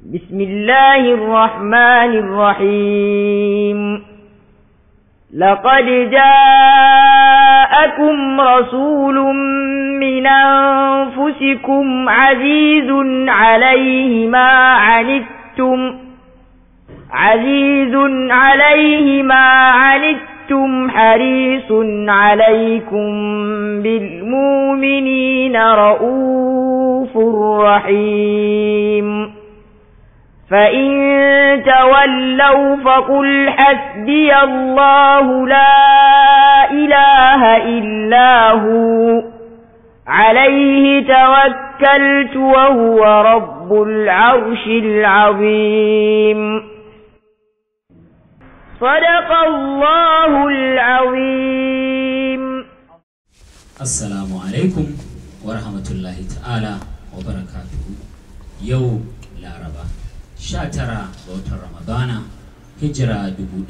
بسم الله الرحمن الرحيم لقد جاءكم رسول من أنفسكم عزيز عليه ما عنتم عزيز عليه ما عنتم حريص عليكم بالمؤمنين رؤوف رحيم فإن تولوا فقل حسبي الله لا إله إلا هو عليه توكلت وهو رب العرش العظيم صدق الله العظيم Assalamu alaikum wa rahmatullahi ta'ala wa barakatuhu yau laraba 19 ga watan ramadana hijira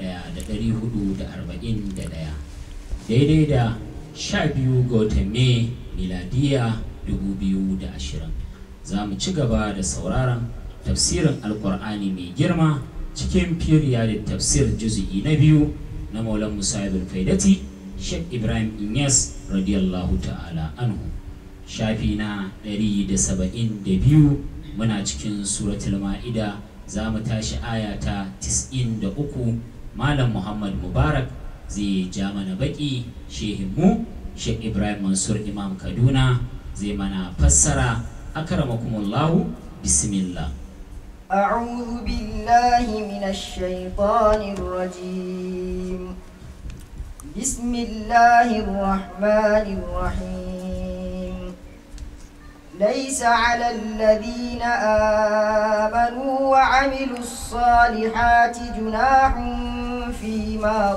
1441 daidai da 12 ga watan mai miladiya 2020 za mu ci gaba da sauraron tafsirin alkur'ani mai girma cikin firiya da tafsir juzu'i na biyu na maulan musa ibn faidati Sheikh Ibrahim Inyas radiyallahu ta'ala anhu shafi na 172 muna cikin suratul ma'ida za mu tashi aya ta 93 Malam Muhammad Mubarak zai ja mana baki shehinmu Sheikh Ibrahim Mansur Imam Kaduna zai mana fassara akramakumullahu bismillah أعوذ بالله من الشيطان الرجيم بسم الله الرحمن الرحيم ليس على الذين آمنوا وعملوا الصالحات جناح فيما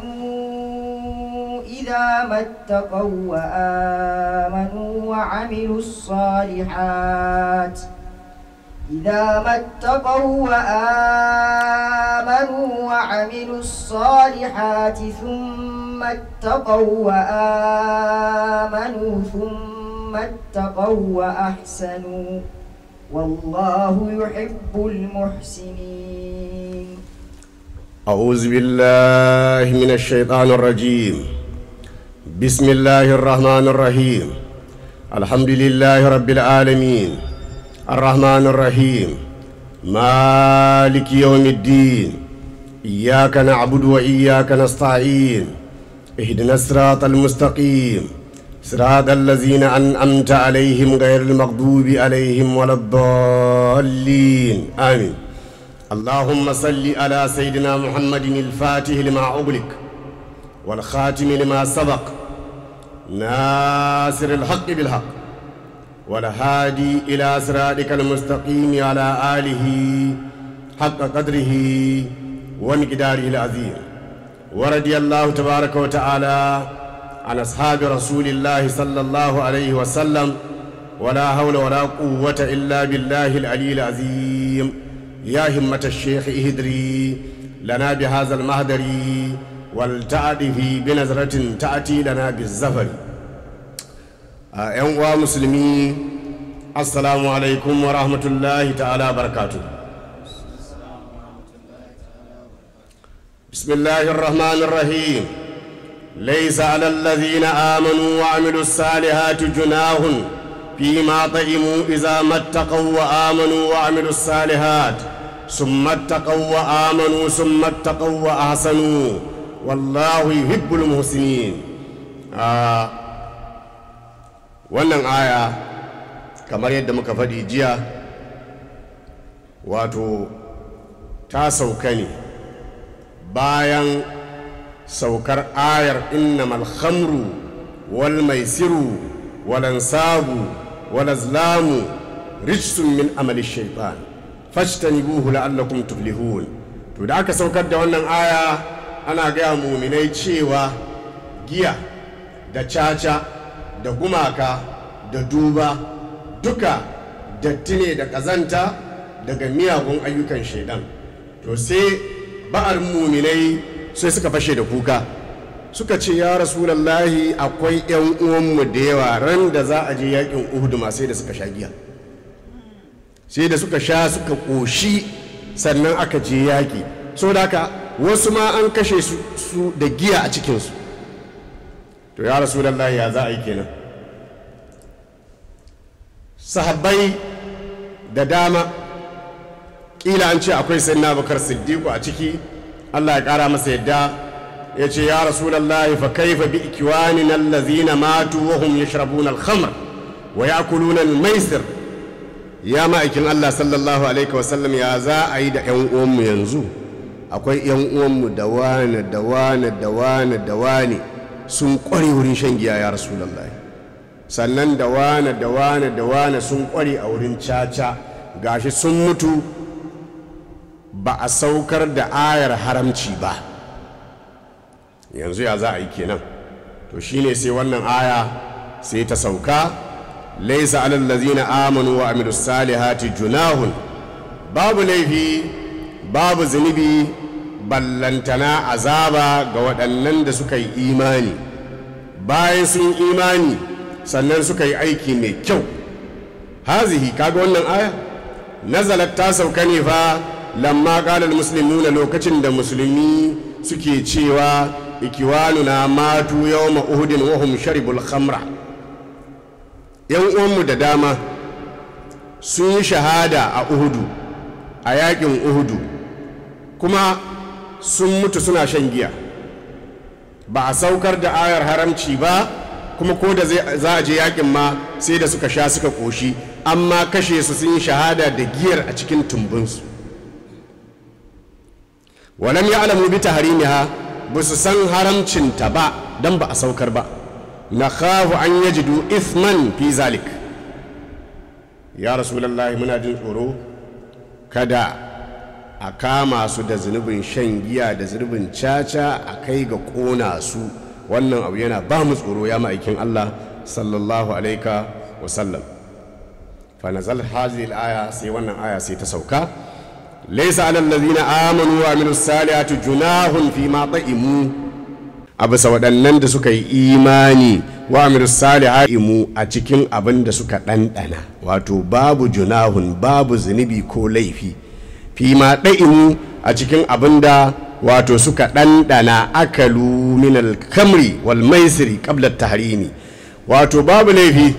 طعموا إذا ما اتقوا وآمنوا وعملوا الصالحات إذا ما اتقوا وآمنوا وعملوا الصالحات ثم اتقوا وآمنوا ثم اتقوا وأحسنوا والله يحب المحسنين أعوذ بالله من الشيطان الرجيم بسم الله الرحمن الرحيم الحمد لله رب العالمين الرحمن الرحيم مالك يوم الدين إياك نعبد وإياك نستعين اهدنا الصراط المستقيم صراط الذين أنعمت عليهم غير المغضوب عليهم ولا الضالين آمين اللهم صل على سيدنا محمد الفاتح لما أغلق والخاتم لما سبق ناصر الحق بالحق والهادي إلى صراطك المستقيم على آله حق قدره ومقداره العظيم ورضي الله تبارك وتعالى عن أصحاب رسول الله صلى الله عليه وسلم ولا حول ولا قوة إلا بالله العلي العظيم يا همة الشيخ اهدري لنا بهذا المهدر والتعدي بنظرة تأتي لنا بالزفر a 'yan uwa musulmi assalamu alaikum wa rahmatullahi ta'ala barakatu bismillahir rahmanir rahim laysa alal ladhina amanu wa amilus salihati junahun fima ta'imu idza mattaqaw wa amanu wa amilus salihat summa attaqaw wa amanu summa attaqaw wa ahsanu wallahu yuhibbul muhsinin wannan aya kamar yadda muka faɗi jiya wato ta sauka ne bayan saukar ayar innamal khamru wal maisiru wal ansabu wal azlamu rijsun min amali shaitan fashtanibuhu la'allakum tuflihun to da aka saukar da wannan aya ana gaya muminai cewa giya da caca da gumaka da duba duka datti ne da ƙazanta daga miyagun ayyukan shaidan to sai ba'ar muminai sai suka fashe da kuka suka ce ya rasulallahi akwai 'yan uwanmu da yawa ran da za a je yakin uhudu ma sai da suka sha giya sai da suka sha suka ƙoshi sannan aka je yaƙi saboda haka wasu ma an kashe su, su da giya a cikinsu to ya rasu ya za a yi kenan sahabbai da dama ƙila an ce akwai sai na bakar siddiqu a ciki allah ya ƙara masa yadda ya ce ya rasulallah fa kaifa bi ikwanina allazina matu wa hum yashrabuna al-khamr wa ya'kuluna al-maisir ya ma'aikin Allah sallallahu alaihi wasallam ya za a yi da 'yan uwanmu yanzu akwai 'yan uwanmu da wane da wane da wane da wane sun kware wurin shan giya ya rasulallah sannan da wane da wane da wane sun kware a wurin caca gashi sun mutu ba a saukar da ayar haramci ba yanzu ya za a yi kenan to shine sai wannan aya sai ta sauka laisa alal ladzina amanu wa amilus salihati junahun babu laifi babu zunubi ballantana azaba ga waɗannan da suka yi imani bayan sun imani sannan suka yi aiki mai kyau hazihi kaga wannan aya nazalat ta sauka ne fa lamma qalal muslimuna lokacin da musulmi suke cewa ikiwanuna matu yawma uhudin wa hum sharibul khamra yan uwanmu da dama sun yi shahada a uhudu a yakin uhudu kuma sun mutu suna shan giya ba a saukar da ayar haramci ba kuma ko da za a je yakin ma sai da suka sha suka koshi amma kashe su sun yi shahada da giyar a cikin tumbinsu walam ya alamu bi taharimiha ba su san haramcinta ba don ba a saukar ba na khafu an yajidu ithman fi zalik ya rasulullahi muna jin tsoro kada a kama su da zunubin shan giya da zunubin caca a kai ga kona su wannan abu yana ba mu tsoro ya ma'aikin Allah sallallahu alaika wasallam fa nazal hazil aya sai wannan aya sai ta sauka laysa alal ladzina amanu wa amilus salihati junahun fi ma ta'imu a bisa waɗannan da suka yi imani wa amilus salihati mu a cikin abin da suka ɗanɗana wato babu junahun babu zunubi ko laifi fi ma ɗa'imu a cikin abin da wato suka ɗanɗana akalu minal kamri wal maisiri ƙablar tahrimi wato babu laifi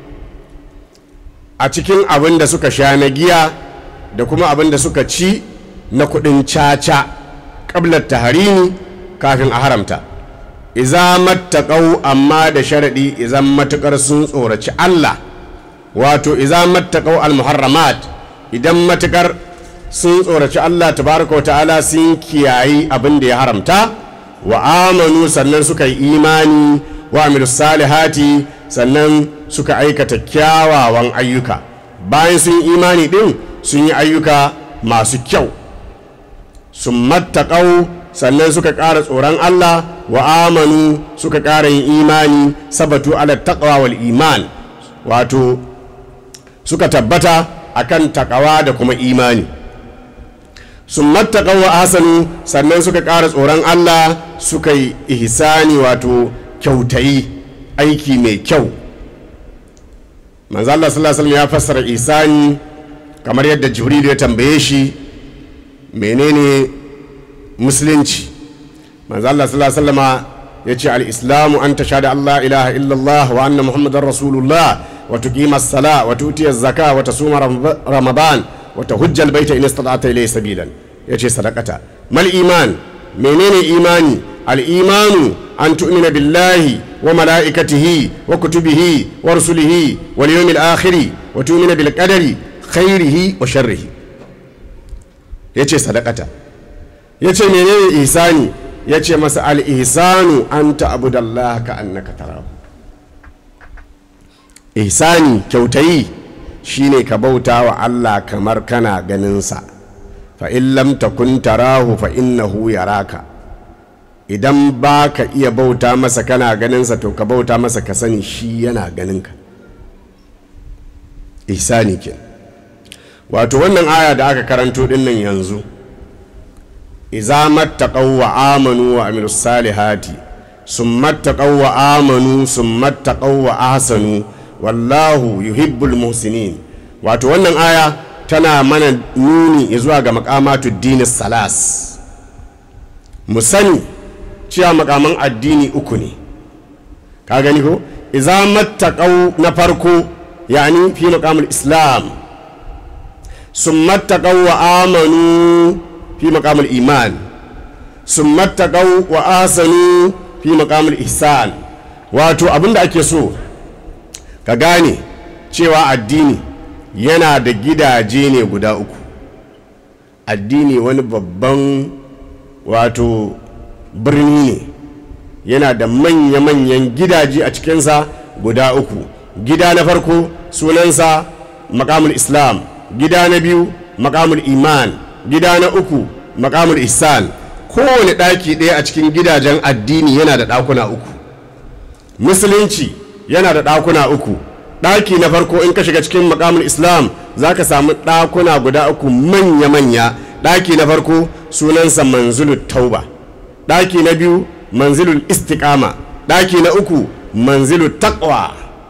a cikin abin da suka sha na giya da kuma abin da suka ci na kuɗin caca ƙablar tahrimi kafin a haramta iza mattaƙau amma da sharaɗi izan matuƙar sun tsoraci Allah wato iza mattaƙau al-muharramat idan matuƙar sun tsoraci Allah tabaraka ta'ala sun kiyayi abin da ya haramta wa amanu sannan suka yi imani wa amilu salihati sannan suka aikata kyawawan ayyuka bayan sun yi imani din sun yi ayyuka masu kyau sun mattaƙau sannan suka ƙara tsoron Allah wa amanu suka ƙara yin imani sabatu ala taqwa wal iman wato suka tabbata akan takawa da kuma imani sun mattaƙa wa asanu sannan suka ƙara tsoron Allah suka yi ihsani wato kyautayi aiki mai kyau manzo Allah sallallahu alaihi ya fassara ihsani kamar yadda Jibril ya tambaye shi menene musulunci manzo Allah sallallahu alaihi ya ce al-islamu an tashhadu Allah ilaha illallah wa anna muhammadar rasulullah wa tuqima as-sala wa tu'ti az-zaka wa tasuma ramadan wata hujjal baita in istata ilayhi sabilan yace sadaqata mal iman menene imani al imanu an tu'mina billahi wa malaikatihi wa kutubihi wa rusulihi wal yawmil akhir wa tu'mina bil qadari khairihi wa sharrihi yace sadaqata yace menene ihsani yace masa al ihsanu an ta'budallaha ka annaka tarahu ihsani kyautayi shine ka bauta wa Allah kamar kana ganinsa fa in lam takun tarahu fa innahu yaraka idan ba ka iya bauta masa kana ganinsa to ka bauta masa ka sani shi yana ganinka ihsani ke wato wannan aya da aka karanto dinnan yanzu iza mattaqaw wa amanu wa amilus salihati summa taqaw wa amanu summa taqaw wa ahsanu wallahu yuhibbul muhsinin wato wannan aya tana mana nuni zuwa ga makamatu dini salas mu sani cewa makaman addini uku ne ka gani ko iza mattaqau na farko yani fi maqamul islam sun mattaqau wa amanu fi maqamul iman sun mattaqau wa asanu fi maqamul ihsan wato abinda ake so ka gane cewa addini yana da gidaje ne guda uku addini wani babban wato birni ne yana da manya-manyan gidaje a cikinsa guda uku gida na farko sunansa makamul islam gida na biyu makamul iman gida na uku makamul ihsan kowane ɗaki ɗaya a cikin gidajen addini yana da ɗakuna uku musulunci yana da ɗakuna uku ɗaki na farko in ka shiga cikin makamul islam za ka samu ɗakuna guda uku manya-manya ɗaki na farko sunansa manzulu tauba ɗaki na biyu manzilul istiqama ɗaki na uku manzilu taqwa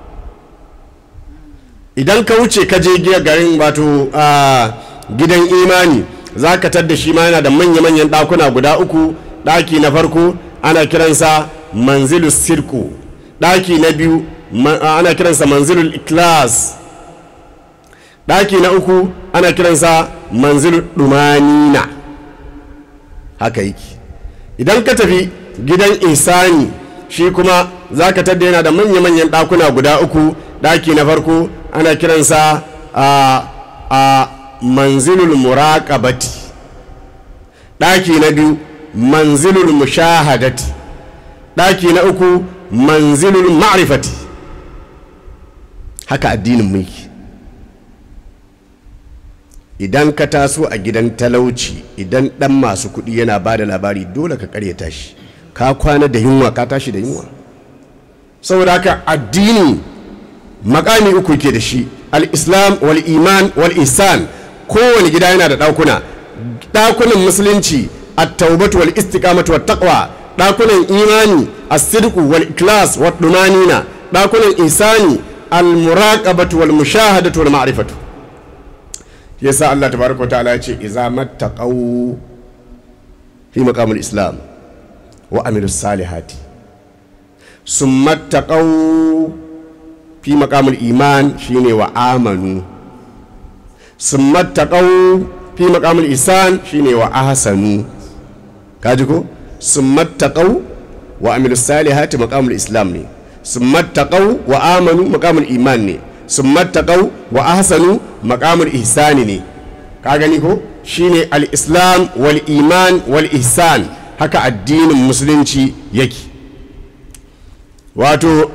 idan ka wuce ka je garin wato gidan imani za ka tadda shi ma yana da manya-manyan ɗakuna guda uku ɗaki na farko ana kiransa manzilu sirku ɗaki na biyu ana kiransa manzilul iklas ɗaki na uku ana kiransa manzilu ɗumanina haka yake idan ka tafi gidan insani shi kuma za ka tadda yana da manya-manyan ɗakuna guda uku ɗaki na farko ana kiransa a, a manzilul muraqabati ɗaki na biyu manzilul mushahadati ɗaki na uku manzilul ma'rifati haka addinin mulki idan ka taso a gidan talauci idan ɗan masu kuɗi yana ba da labari dole ka karyata shi ka kwana da yunwa ka tashi da yunwa saboda haka addini makami uku ke da shi al-islam wal iman wal ihsan kowane gida yana da ɗakuna ɗakunan musulunci at-taubatu wal istiqamatu wat taqwa ɗakunan imani as-sidqu wal ikhlas wat dumanina ɗakunan ihsani al-muraqabatu wal mushahadatu wal ma'rifatu yasa Allah tabaraka ta'ala ya ce iza mattaqau fi maqamul islam wa amilu salihati summa taqau fi maqamul iman shine wa amanu summa taqau fi maqamul ihsan shine wa ahsanu kaji ko summa taqau wa amilu salihati maqamul islam ne summa taqau wa amanu maqamul iman ne summa taqau wa ahsanu maqamul ihsani ne ka gani ko shine al-islam wal iman wal ihsan haka addinin musulunci yake wato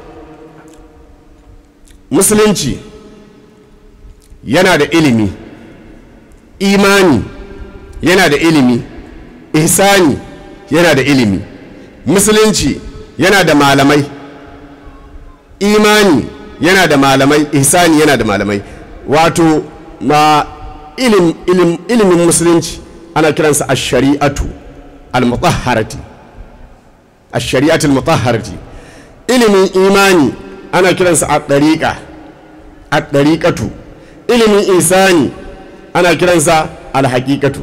musulunci yana da ilimi imani yana da ilimi ihsani yana da ilimi musulunci yana da malamai imani yana da malamai ihsani yana da malamai wato ma ilim, ilim, ilimin musulunci ana kiransa a shari'atu al-mutahharati a shari'atu al-mutahharati ilimin imani ana kiransa a ɗariƙa a ɗariƙatu ilimin isani ana kiransa al-haƙiƙatu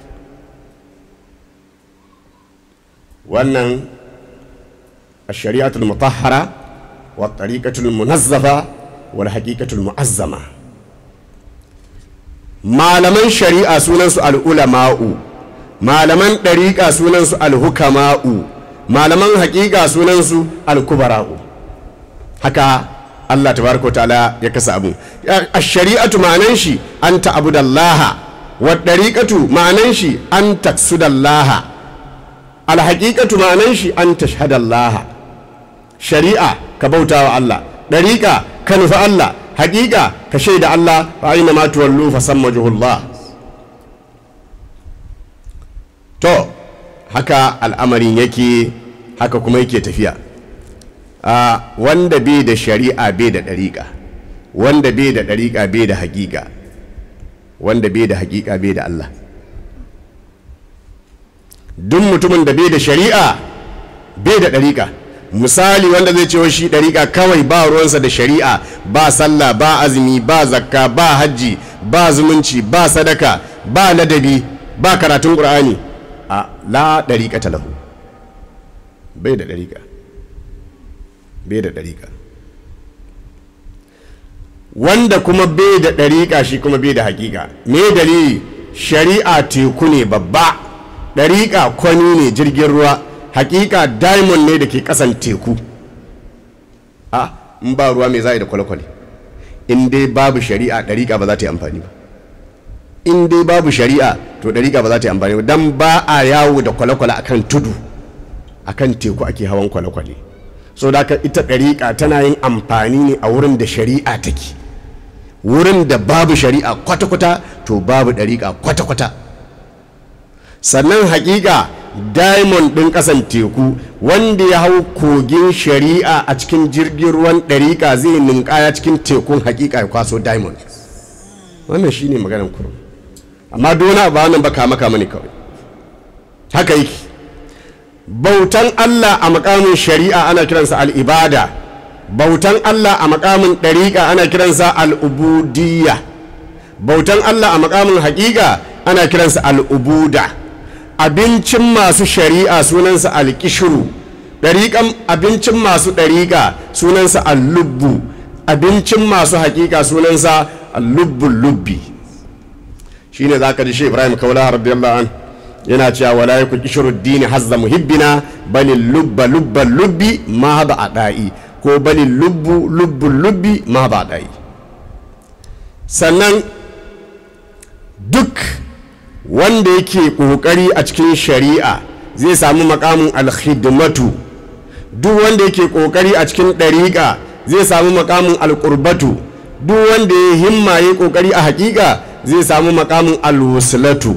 wannan a shari'atu al-mutahhara wa ɗariƙatu al-munazzafa wal haƙiƙatu al-mu'azzama malaman shari'a sunansu al'ulama'u malaman ɗariƙa sunansu alhukama'u malaman haƙiƙa sunansu alkubara'u haka Allah tabaraka ta'ala ya kasa abu a shari'atu ma'anan shi an ta'budallaha wa ɗariƙatu ma'anan shi an taksudallaha alhaƙiƙatu ma'anan shi an tashhadallaha shari'a ka bauta wa Allah ɗariƙa ka nufi Allah haƙiƙa ka shaida Allah fa aina ma tuwallu fa samma juhullah to haka al'amarin yake haka kuma yake tafiya a wanda bai da shari'a bai da ɗariƙa wanda bai da ɗariƙa bai da haƙiƙa wanda bai da haƙiƙa bai da Allah duk mutumin da bai da shari'a bai da ɗariƙa misali wanda zai cewa shi ɗariƙa kawai ba ruwansa da shari'a ba sallah ba azumi ba zakka ba hajji ba zumunci ba sadaka ba ladabi ba karatun ƙur'ani a la ɗariƙa talahu bai da ɗariƙa bai da ɗariƙa wanda kuma bai da ɗariƙa shi kuma bai da haƙiƙa me dalili shari'a teku ne babba ɗariƙa kwani ne jirgin ruwa haƙiƙa diamond ne da ke ƙasan teku a in ba ruwa mai za a yi da kwale-kwale in dai babu shari'a ɗariƙa ba za ta yi amfani ba in dai babu shari'a to ɗariƙa ba za ta yi amfani ba don ba a yawo da kwale-kwale akan tudu akan teku ake hawan kwale-kwale so da ita ɗariƙa tana yin amfani ne a wurin da shari'a take wurin da babu shari'a kwata-kwata to babu ɗariƙa kwata-kwata sannan haƙiƙa diamond ɗin ƙasan teku wanda ya hau kogin shari'a a cikin jirgin ruwan ɗariƙa zai ninkaya cikin tekun haƙiƙa ya kwaso diamond wannan shine maganar kurum amma dona ba wannan ba kama kama ne kawai haka yake bautan allah a makamin shari'a ana kiransa al'ibada bautan allah a makamin ɗariƙa ana kiransa al'ubudiyya bautan allah a makamin haƙiƙa ana kiransa al'ubuda abincin masu shari'a sunansa alƙishiru ɗariƙan abincin masu ɗariƙa sunansa allubbu abincin masu haƙiƙa sunansa allubbun lubbi shine za ka ji shi ibrahim kaula radiyallahu an yana cewa wala yaku kishiru dini hazza muhibbina bali lubba lubba lubbi ma ba a da'i ko bali lubbu lubbun lubbi ma ba a da'i sannan duk wanda yake kokari a cikin shari'a zai samu makamin alkhidmatu duk wanda yake kokari a cikin ɗariƙa zai samu makamin alƙurbatu duk wanda ya himma ya kokari a haƙiƙa zai samu makamin alwuslatu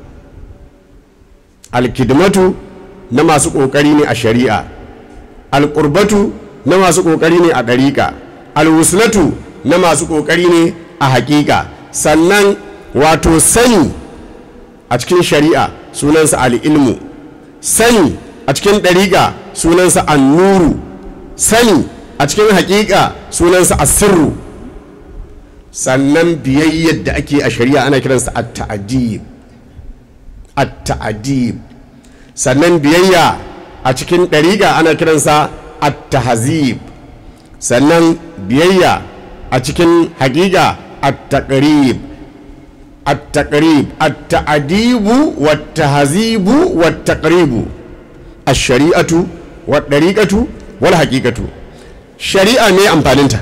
alkidmatu na masu kokari ne a shari'a alƙurbatu na masu kokari ne a ɗariƙa alwuslatu na masu kokari ne a haƙiƙa sannan wato sani a cikin shari'a sunansa al'ilmu sani a cikin ɗariƙa sunansa annuru sani a cikin haƙiƙa sunansa asirru sannan biyayyar da ake a shari'a ana kiransa at-ta'dib at-ta'dib sannan biyayya a cikin ɗariƙa ana kiransa at-tahzib sannan biyayya a cikin haƙiƙa at-taqrib at-taqrib at-ta'dibu wat-tahzibu wat-taqribu ash-shari'atu wat-dariqatu wal haqiqatu shari'a ne amfaninta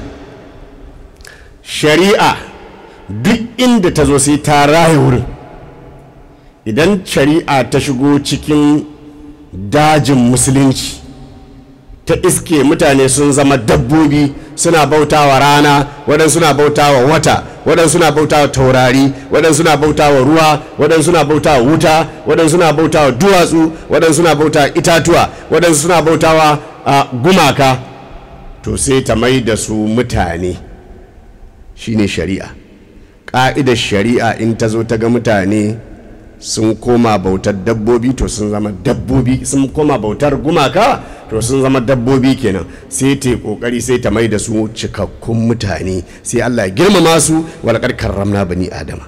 shari'a duk inda ta zo sai ta raya wurin idan shari'a ta shigo cikin dajin musulunci ta iske mutane sun zama dabbobi suna bautawa rana waɗansu suna bautawa wata waɗansu suna bautawa taurari waɗansu suna bautawa ruwa waɗansu suna bautawa wuta waɗansu suna bautawa duwatsu waɗansu suna bautawa itatuwa waɗansu suna bautawa gumaka to sai ta mai da su mutane shine shari'a ƙa'idar shari'a in ta zo ta ga mutane sun koma bautar dabbobi to sun zama dabbobi sun koma bautar gumaka to sun zama dabbobi kenan sai ta yi kokari sai ta mai da su cikakkun mutane sai Allah ya girmama su walakar karramna bani adama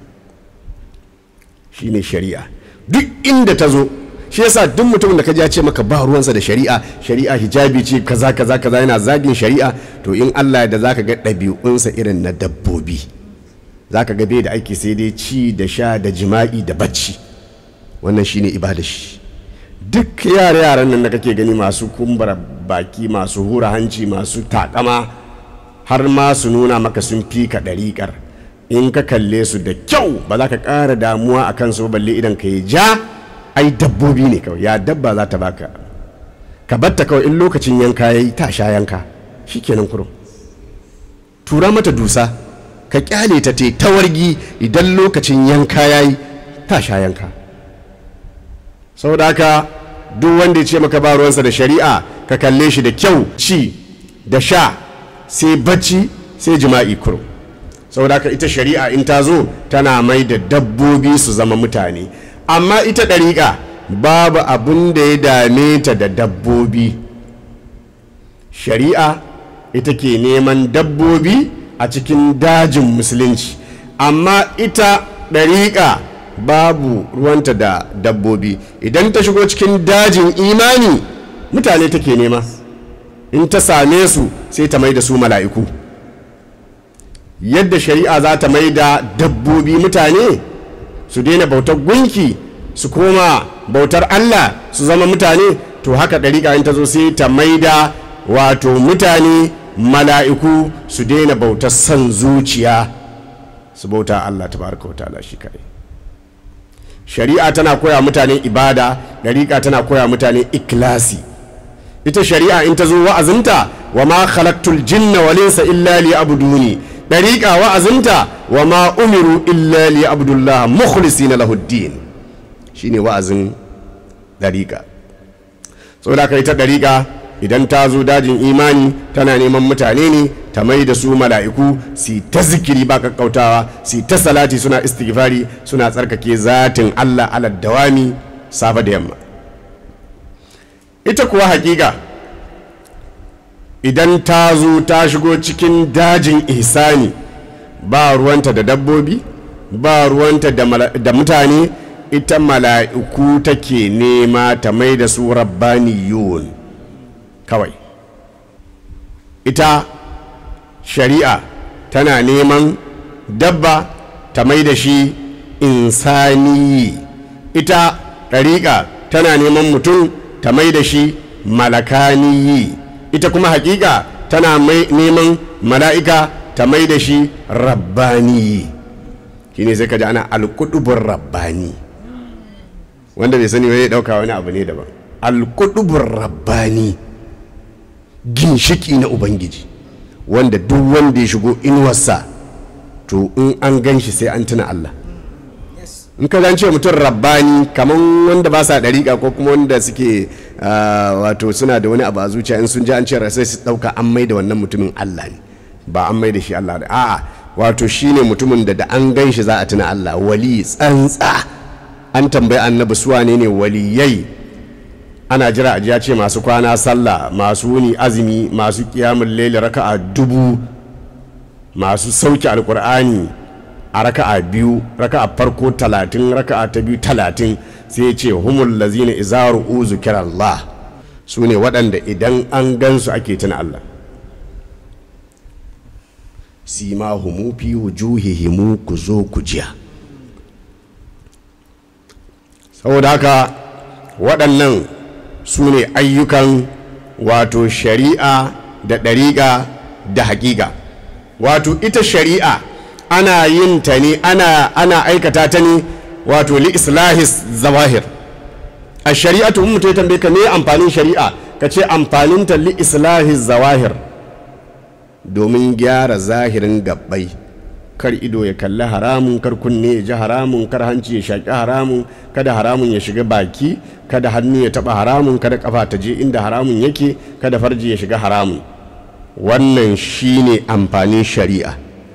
shine shari'a duk inda ta zo shi yasa duk mutumin da ka ja ce maka ba ruwansa da shari'a shari'a hijabi ce kaza kaza kaza yana zagin shari'a to in Allah da zaka ga ɗabi'unsa irin na dabbobi zaka ga bai da aiki sai dai ci da sha da jima'i da bacci wannan shine ibada shi duk yare yaran nan da kake gani masu kumbura baki masu hura hanci masu takama har ma su nuna maka sun fi ka ɗariƙar in ka kalle su da kyau ba za ka ƙara damuwa a kansu balle idan ka yi ja ai dabbobi ne kawai ya dabba za ta baka ka batta kawai in lokacin yanka ya yi ta sha yanka shi kenan kurum tura mata dusa ka kyale ta te tawargi idan lokacin yanka ya yi ta sha yanka saboda haka duk wanda ya ce maka ba ruwansa da shari'a ka kalle shi da kyau ci da sha sai bacci sai jima'i kurum saboda haka ita shari'a in ta zo tana mai da dabbobi su zama mutane amma ita ɗariƙa babu abin da ya dame ta da dabbobi shari'a ita ke neman dabbobi a cikin dajin musulunci amma ita ɗariƙa babu ruwanta da dabbobi idan ta shigo cikin dajin imani mutane take nema in ta same su sai ta mai da su mala'iku yadda shari'a za ta mai da dabbobi mutane su daina bautar gunki su koma bautar allah su zama mutane to haka ɗariƙa in ta zo sai ta mai da wato mutane mala'iku su daina bautar son zuciya su bauta allah ta baraka wata shi kaɗai shari'a tana koya mutane ibada ɗariƙa tana koya mutane ikilasi ita shari'a in ta zo wa'azinta wa ma khalaqtul jinna wal insa illa liya'buduni ɗariƙa wa'azinta wa ma umiru illa liya'budullah mukhlisina lahu din shine wa'azin ɗariƙa saboda kai ta ɗariƙa idan ta zo dajin imani tana neman mutane ne ta mai da su mala'iku su ta zikiri ba kakkautawa su ta salati suna istighfari suna tsarkake zatin Allah ala dawami safa da yamma ita kuwa hakika idan ta zo ta shigo cikin dajin ihsani ba ruwanta da dabbobi ba ruwanta da mutane ita mala'iku take nema ta mai da su rabbaniyun kawai ita shari'a tana neman dabba ta mai da shi insani ita ɗariƙa tana neman mutum ta mai da shi malakaniyi ita kuma haƙiƙa tana neman mala'ika ta mai da shi rabbaniyi shi ne sai ka ji ana alkudubun rabbani wanda bai sani wani ɗauka wani abu ne daban alkudubun rabbani ginshiki na ubangiji wanda duk wanda ya shigo inuwarsa to in an gan shi sai an tuna Allah in ka ce mutum rabbani kamar wanda ba sa dariƙa ko kuma wanda suke wato suna da wani abu a zuciya in sun ji an ce sai su ɗauka an mai da wannan mutumin Allah ne ba an mai da shi Allah ne a'a wato shine mutumin da da an gan shi za a tuna Allah wali tsantsa an tambayi annabi su wane ne waliyai ana jira a ya ce masu kwana sallah masu wuni azumi masu kiyamun laili raka'a dubu masu sauki alkur'ani a raka'a biyu raka'a farko talatin raka'a ta biyu talatin sai ce humul lazina izaru uzu Allah su ne waɗanda idan an gansu ake tuna Allah sima humu fi wujuhihimu ku zo ku jiya saboda haka waɗannan su ne ayyukan wato shari'a da ɗariƙa da haƙiƙa wato ita shari'a ana yin ta ne ana, ana aikata ta ne wato li islahis zawahir a shari'atu in mutum ya tambaye ka me amfanin shari'a ka ce amfaninta li islahis zawahir domin gyara zahirin gabbai kar ido ya kalli haramun kar kunne ya ji haramun kar hanci ya shaƙi haramun kada haramun ya shiga baki kada hannu ya taɓa haramun kada kafa ta je inda haramun yake kada farji ya shiga haramun wannan shine amfanin shari'a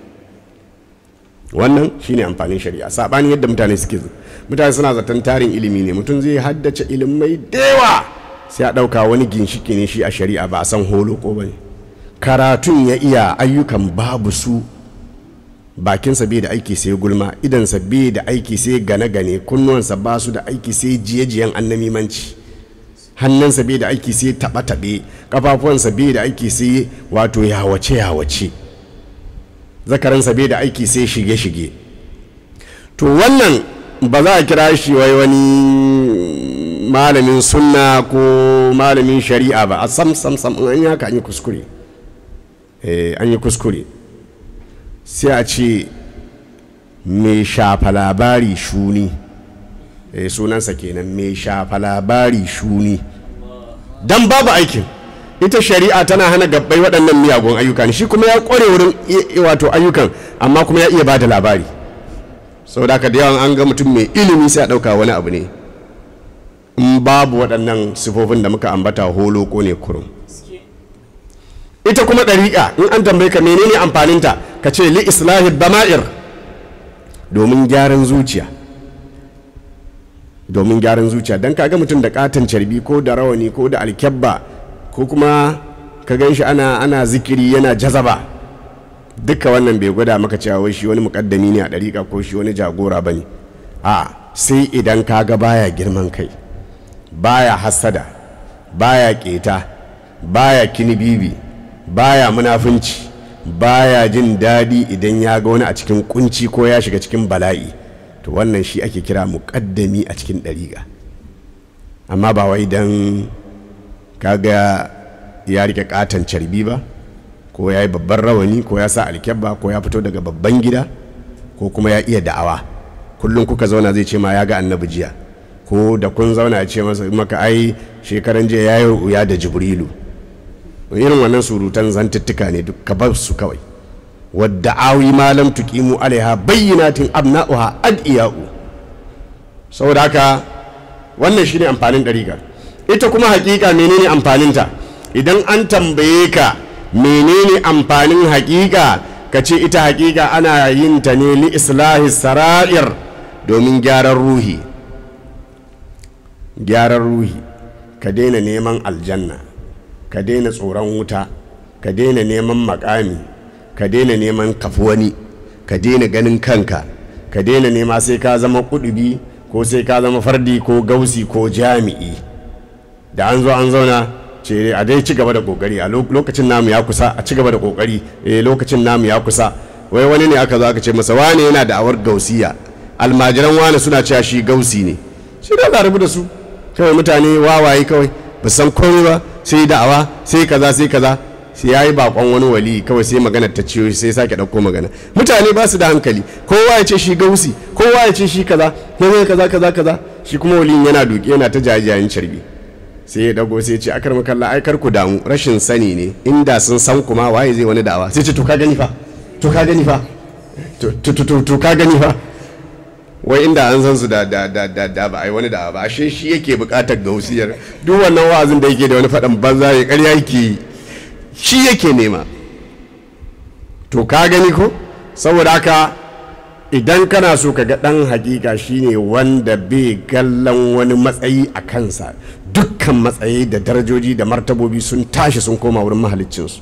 wannan shine amfanin shari'a saɓanin yadda mutane suke mutane suna zaton tarin ilimi ne mutum zai haddace ilimai dewa sai a ɗauka wani ginshiki ne shi a shari'a ba a san holo ko ba ne karatun ya iya ayyukan babu su bakinsa bai da aiki sai gulma idansa bai da aiki sai gane-gane kunnuwansa ba su da aiki sai jiye-jiyen annamimanci hannunsa bai da aiki sai taɓe-taɓe ƙafafuwansa bai da aiki sai wato yawace-yawace zakaransa bai da aiki sai shige-shige to wannan ba za a kira shi wai wani malamin sunna ko malamin shari'a ba a sam sam sam an yi haka an yi kuskure an yi kuskure sai a ce mai shafa labari shuni eh, sunansa kenan mai shafa labari shuni don babu aikin ita shari'a tana hana gabbai waɗannan miyagun ayyuka ne shi kuma ya ƙware wurin wato ayyukan amma kuma ya iya ba da labari sau da da yawan an ga mutum mai ilimi sai a ɗauka wani abu ne in babu waɗannan sifofin da muka ambata holo ko ne kurum ita kuma ɗariƙa in an tambaye ka menene amfaninta ka ce li islahi dama'ir domin gyaran zuciya domin gyaran zuciya don kaga mutum da katon carbi ko da rawani ko da alkyabba ko kuma ka gan shi ana, ana zikiri yana jazaba duka wannan bai gwada maka cewa wai shi wani mukaddami ne a ɗariƙa ko shi wani jagora ba ne a sai idan ka ga baya girman kai baya hassada baya keta baya kinibibi baya munafunci baya jin daɗi idan ya ga wani a cikin kunci ko ya shiga cikin bala'i to wannan shi ake kira muƙaddami a cikin ɗariƙa amma ba wai don kaga ya rike katon carbi ba ko ya yi babban rawani ko ya sa alkyabba ko ya fito daga babban gida ko kuma ya iya da'awa kullum kuka zauna zai ce ma ya ga annabi jiya ko da kun zauna ya ce masa maka ai shekaran jiya ya yi ruya da jibrilu irin wannan surutan zantuttuka ne duk ka bar su kawai wadda awi malam tuqimu alaiha bayyinatin abna'uha adiya'u saboda haka wannan shine amfanin dariƙa ita kuma hakika menene amfaninta idan an tambaye ka menene amfanin hakika ka ce ita hakika ana yin ta ne li islahi sara'ir domin gyaran ruhi gyaran ruhi ka daina neman aljanna ka daina tsoron wuta ka daina neman makami ka daina neman kafuwani ka daina ganin kanka ka daina nema sai ka zama kudubi ko sai ka zama fardi ko gausi ko jami'i da an zo an zauna ce a dai ci gaba da kokari a lokacin namu ya kusa a ci gaba da kokari eh lokacin namu ya kusa wai wani ne aka zo aka ce masa wane yana da awar gausiya almajiran wane suna cewa shi gausi ne shi da za da su kawai mutane wawaye kawai ba san komai ba sai da'awa sai kaza sai kaza sai ya yi bakon wani wali kawai sai magana ta ciyo sai sake ɗauko magana mutane ba su da hankali kowa ya ce shi gausi kowa ya ce shi kaza ya kaza kaza kaza shi kuma waliyin yana duki yana ta jajayen carbi sai ya dago sai ya ce akar makalla ai kar ku damu rashin sani ne inda sun san kuma waye zai wani da'awa sai ce to ka gani fa to ka gani fa to ka gani fa wai inda an san su da da da da da ba ai wani da'awa ba ashe shi yake bukatar gausiyar duk wannan wa'azin da yake da wani faɗan banza ya ƙarya yake shi yake nema to ka gani ko saboda haka idan kana so ka ga ɗan hakika shine wanda bai gallan wani matsayi a kansa dukkan matsayi da darajoji da martabobi sun tashi sun koma wurin mahaliccinsu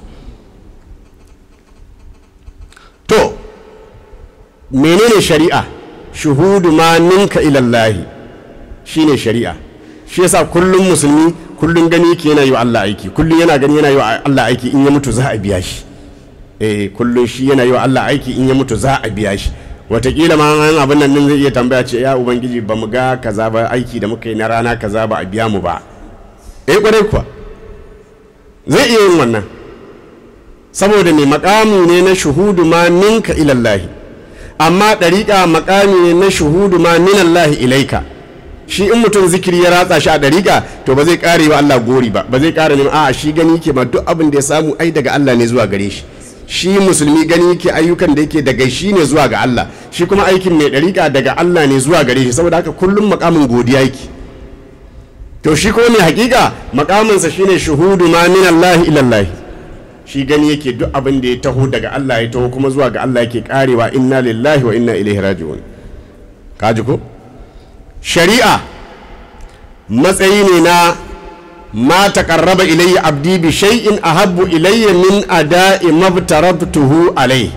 to menene shari'a shuhudu ma ninka ilallahi shine shari'a shi yasa kullum musulmi kullum gani yake yana yi wa Allah aiki kullum yana gani yana yi wa Allah aiki in ya mutu za a biya shi eh kullum shi yana yi wa Allah aiki in ya mutu za a biya shi watakila ma an abin nan zai iya tambaya ce ya ubangiji ba mu ga kaza ba aiki da muka yi na rana kaza ba a biya mu ba eh kwarai kuwa zai iya yin wannan saboda mai makami ne na shuhudu ma ninka ilallahi amma ɗariƙa makami ne na shuhudu ma minallahi ilaika shi in mutum zikiri ya ratsa shi a ɗariƙa to ba zai ƙare wa Allah gori ba ba zai ƙara neman a'a shi gani ke ma duk abin da ya samu ai daga Allah ne zuwa gare shi shi musulmi gani yake ayyukan da yake daga shi ne zuwa ga Allah shi kuma aikin mai ɗariƙa daga Allah ne zuwa gare shi saboda haka kullum makamin godiya yake to shi kuma mai hakika makaminsa shine shuhudu ma min Allah ila Allah shi gani yake duk abin da ya taho daga Allah ya taho kuma zuwa ga Allah yake karewa inna lillahi wa inna ilaihi raji'un kaji ko shari'a matsayi ne na ma taqarraba ilayya abdi bi shay'in ahabbu ilayya min ada'i mabtarabtuhu alayhi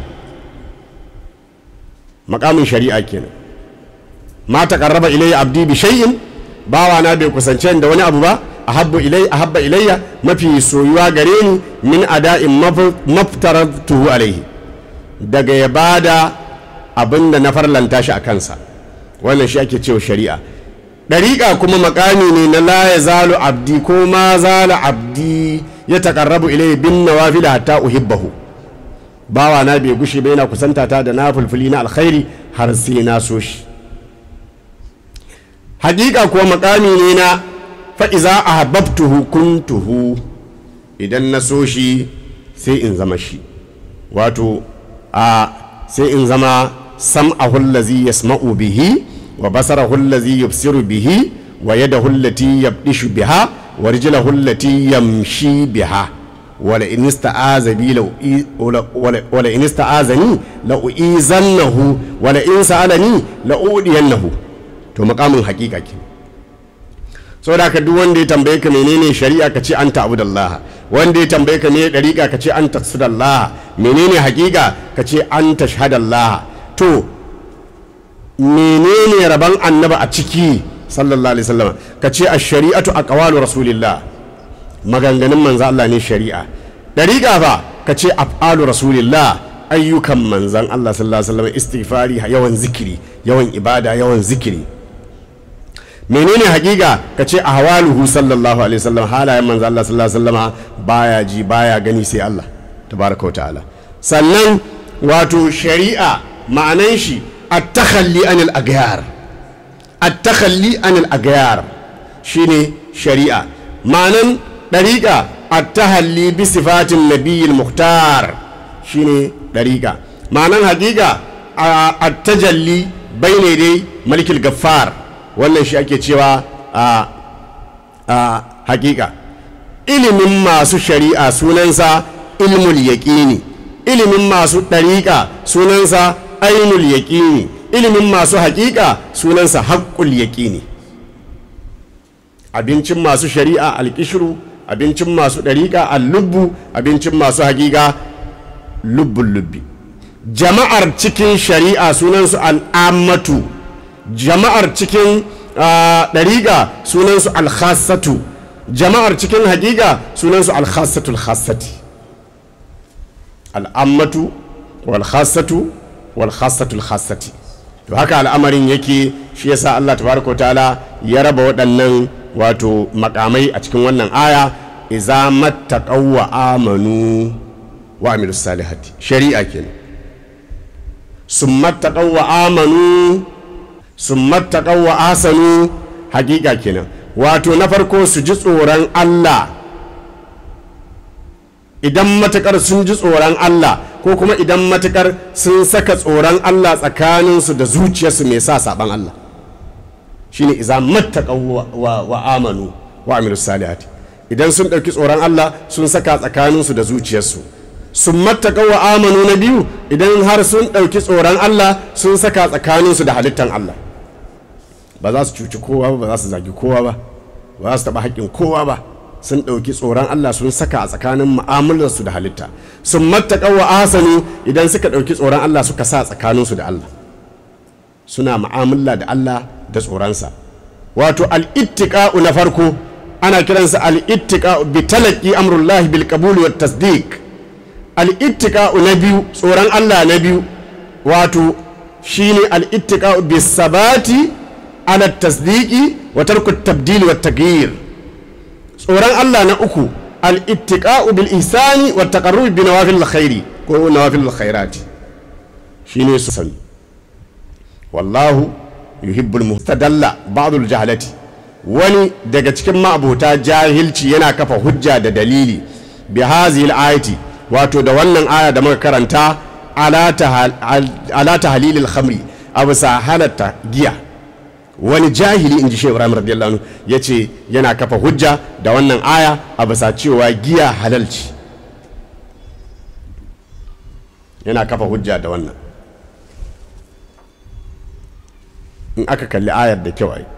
makamin shari'a kenan ma taqarraba ilayya abdi bi shay'in bawa na bai kusance da wani abu ba ahabbu ilay ahabba ilayya mafi soyuwa gare ni min ada'in maftaratuhu alayhi daga ya bada abinda na farlanta shi a kansa wannan shi ake cewa shari'a ɗariƙa kuma makami ne na la ya zalu abdi ko ma zala abdi ya taƙarrabu ilai bin nawafila hatta uhibbahu bawa na bai gushe bai yana kusanta ta da na fulfuli na alkhairi har sai na so shi hakika kuwa makami ne na fa'iza a hababtuhu kuntuhu idan na so shi sai in zama shi wato a sai in zama sam'ahu allazi yasma'u bihi wa basarahu allazi yubsiru bihi wa yadahu allati yabdishu biha wa rijlahu allati yamshi biha wala in ista'aza bi wala in ista'azani la uizannahu wala in sa'alani la udiyannahu to makamin hakika ke saboda ka duk wanda ya tambaye ka menene shari'a ka ce anta abudallaha wanda ya tambaye ka ne dariƙa ka ce an taqsidallah menene haƙiƙa ka ce an tashhadallah to menene rabon annaba a ciki sallallahu alaihi wasallam ka ce a shari'atu a ƙawalu rasulillah maganganun manzo Allah ne shari'a dariƙa fa ka ce af'alu rasulillah ayyukan manzan Allah sallallahu alaihi wasallam istighfari yawan zikiri yawan ibada yawan zikiri menene hakika ka ce ahwaluhu sallallahu alaihi wasallam halayen manzan Allah sallallahu alaihi wasallam baya ji baya gani sai Allah tabaraka wa ta'ala sannan wato shari'a ma'anan shi at-takhalli anil aghyar at-takhalli anil aghyar shine shari'a ma'anan dariqa at-tahalli bi sifatin nabiyil muhtar shine dariqa ma'anan hakika at-tajalli bayne dai malikil gaffar wannan shi ake cewa a hakika ilimin masu shari'a sunansa ilmul yaƙini ilimin masu ɗariƙa sunansa ainul yaƙini ilimin masu haƙiƙa sunansa haƙƙul yaƙini abincin masu shari'a alƙishiru abincin masu ɗariƙa allubbu abincin masu haƙiƙa lubbun lubbi jama'ar cikin shari'a sunansu al'ammatu jama'ar cikin ɗariƙa sunansu alhassatu jama'ar cikin haƙiƙa sunansu alhassatul hassati al'ammatu walhassatu walhassatul hassati to haka al'amarin yake shi yasa Allah tabaraka ta'ala ya raba waɗannan wato makamai a cikin wannan aya iza mattaqaw wa amanu wa amilus salihati shari'a kenan summa taqaw wa amanu summa taqaw wa asanu hakika kenan wato na farko su ji tsoron Allah idan matukar sun ji tsoron Allah ko kuma idan matukar sun saka tsoron Allah tsakaninsu da zuciyarsu mai sa saban Allah shine iza mattaqaw wa, wa amanu wa amilu salihati idan sun ɗauki tsoron Allah sun saka tsakaninsu da zuciyarsu sun mattaqaw wa amanu na biyu idan har sun ɗauki tsoron Allah sun saka tsakaninsu da halittan Allah ba za su cuci kowa ba ba za su zagi kowa ba ba za su taɓa haƙƙin kowa ba sun ɗauki tsoron Allah sun saka a tsakanin mu'amalarsu da halitta sun mattaƙa wa asanu idan suka ɗauki tsoron Allah suka sa tsakaninsu da Allah suna mu'amala da Allah da tsoronsa wato al'ittiƙa'u na farko ana kiransa al'ittiƙa'u bi talaqi amrullahi bil qabul wat tasdiq al'ittiƙa'u na biyu tsoron Allah na biyu wato shine al'ittiƙa'u bis sabati ala tasdiqi wa tarku tabdili wa taghyir tsoron Allah na uku al-ittiqa'u bil ihsani wa taqarrub bi nawafil khairi ko nawafil khairati shine su sani wallahu yuhibbul muhtadalla ba'd al-jahalati wani daga cikin ma'abota jahilci yana kafa hujja da dalili bi hadhihi al-ayati wato da wannan aya da muka karanta ala tahlilil khamri abu sa halatta giya wani jahili in ji shehu ibrahim radiyallahu anhu ya ce yana kafa hujja da wannan aya a bisa cewa giya halalci yana kafa hujja da wannan in aka kalli ayar da kyau ai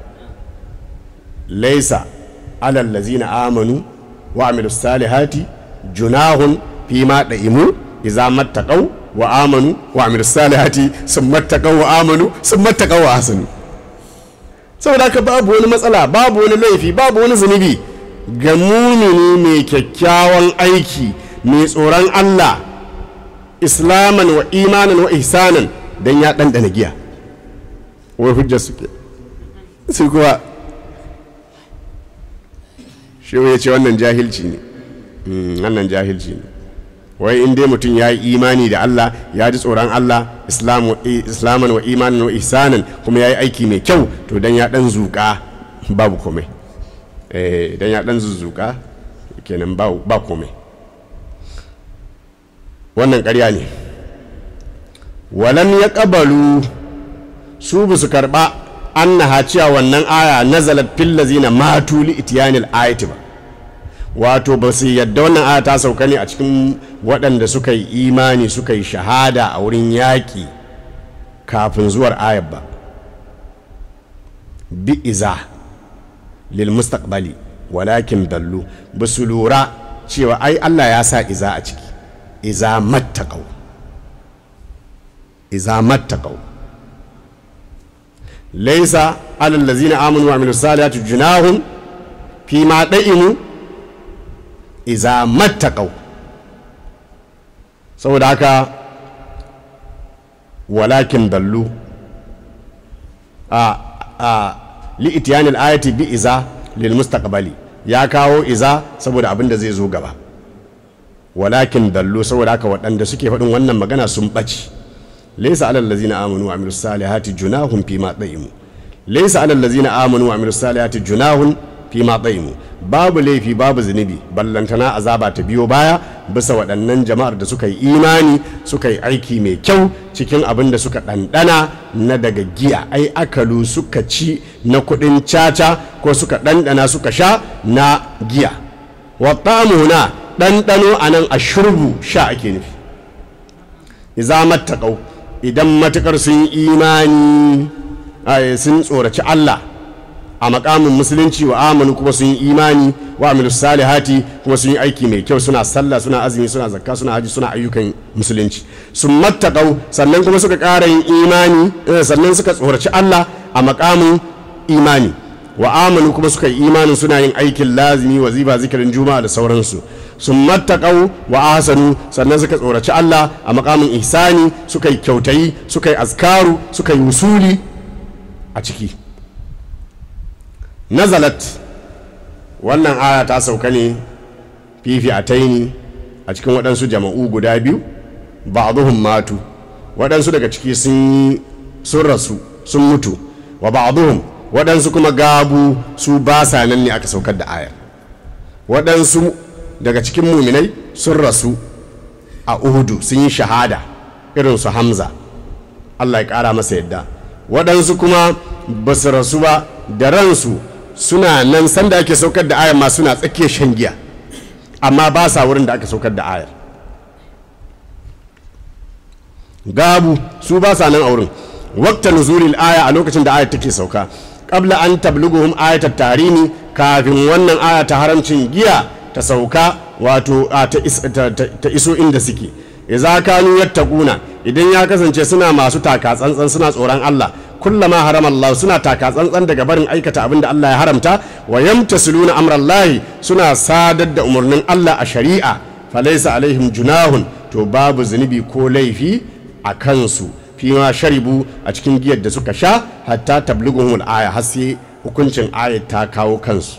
laisa alal lazina amanu wa amilu salihati junahun fi ma da'imu idza mattaqaw wa amanu wa amilu salihati sun mattaqaw wa amanu sun mattaqaw wa hasanu saboda haka babu wani matsala babu wani laifi babu wani zunubi ga mumini mai kyakkyawan aiki mai tsoron Allah islaman wa imanan wa ihsanan dan ya ɗanɗana giya wai hujjar suke su kuwa shi ya ce wannan jahilci ne wannan jahilci ne wai in dai mutum ya yi imani da Allah ya ji tsoron Allah islaman wa imanin wa ihsanan kuma ya yi aiki mai kyau to dan ya dan zuƙa babu komai eh dan ya dan zuzuka kenan ba komai wannan ƙarya ne walam ya ƙabalu su ba su karɓa an na cewa wannan aya nazalat fil lazina matu li itiyanil ayati ba wato ba su yadda wannan aya ta sauka ne a cikin waɗanda suka yi imani suka yi shahada a wurin yaƙi kafin zuwar ayar ba bi iza lil mustaqbali walakin dallu ba su lura cewa ai Allah ya sa iza a ciki iza mattaqau iza mattaqau laysa alal ladzina amanu wa amilus salihati junahum fi ma da'imu iza mattaqau saboda haka walakin dallu a a li'itiyan al-ayati bi iza lil mustaqbali ya kawo iza saboda abin da zai zo gaba walakin dallu saboda haka waɗanda suke faɗin wannan magana sun ɓaci laysa alal ladzina amanu wa amilus salihati junahun fi ma da'imu laysa alal ladzina amanu wa amilus salihati junahun fi ma da'imu babu laifi babu zunubi ballantana azaba ta biyo baya bisa waɗannan jama'ar da suka yi imani suka yi aiki mai kyau cikin abin da suka ɗanɗana na daga giya ai akalu suka ci na kuɗin caca ko suka ɗanɗana suka sha na giya na ɗanɗano a nan a shurbu sha ake nufi iza mattaƙau idan matuƙar sun imani sun tsoraci Allah a makamin musulunci wa amanu kuma sun yi imani wa amilu salihati kuma sun yi aiki mai kyau suna sallah suna azumi suna zakka suna haji suna ayyukan musulunci sun mattaƙau sannan kuma suka ƙara yin imani sannan suka tsoraci Allah a makamin imani wa amanu kuma suka yi imanin suna yin aikin lazimi wazifa zikirin juma'a da sauransu sun mattaƙau wa ahsanu sannan suka tsoraci Allah a makamin ihsani suka yi kyautayi suka yi azkaru suka yi usuli a ciki nazalat wannan aya ta sauka ne fifi a taini a cikin waɗansu jama'u guda biyu ba matu waɗansu daga ciki sun rasu sun mutu wa ba waɗansu kuma gabu su ba sa nan ne aka saukar da ayar waɗansu daga cikin muminai sun rasu a uhudu sun yi shahada irin su hamza allah ya ƙara masa yadda waɗansu kuma ba su rasu ba da ransu suna nan sanda ake saukar da ayar ma suna tsakiyar shan giya amma ba sa wurin da aka saukar da ayar gabu su ba sa nan a wurin wakta nuzulil aya a lokacin da ayar take sauka qabla an tabluguhum ayatat tarimi kafin wannan aya ta haramcin giya ta sauka wato ta iso inda suke idza kanu yattaquna idan ya kasance suna masu taka tsantsan suna tsoron Allah kullama harama Allah suna taka tsantsan daga barin aikata abin da Allah ya haramta wa yamtasiluna amrallahi suna sadar da umarnin Allah a shari'a falaysa alaihim junahun to babu zunubi ko laifi a kansu fi ma sharibu a cikin giyar da suka sha hatta tablighuhum aya har sai hukuncin ayat ta kawo kansu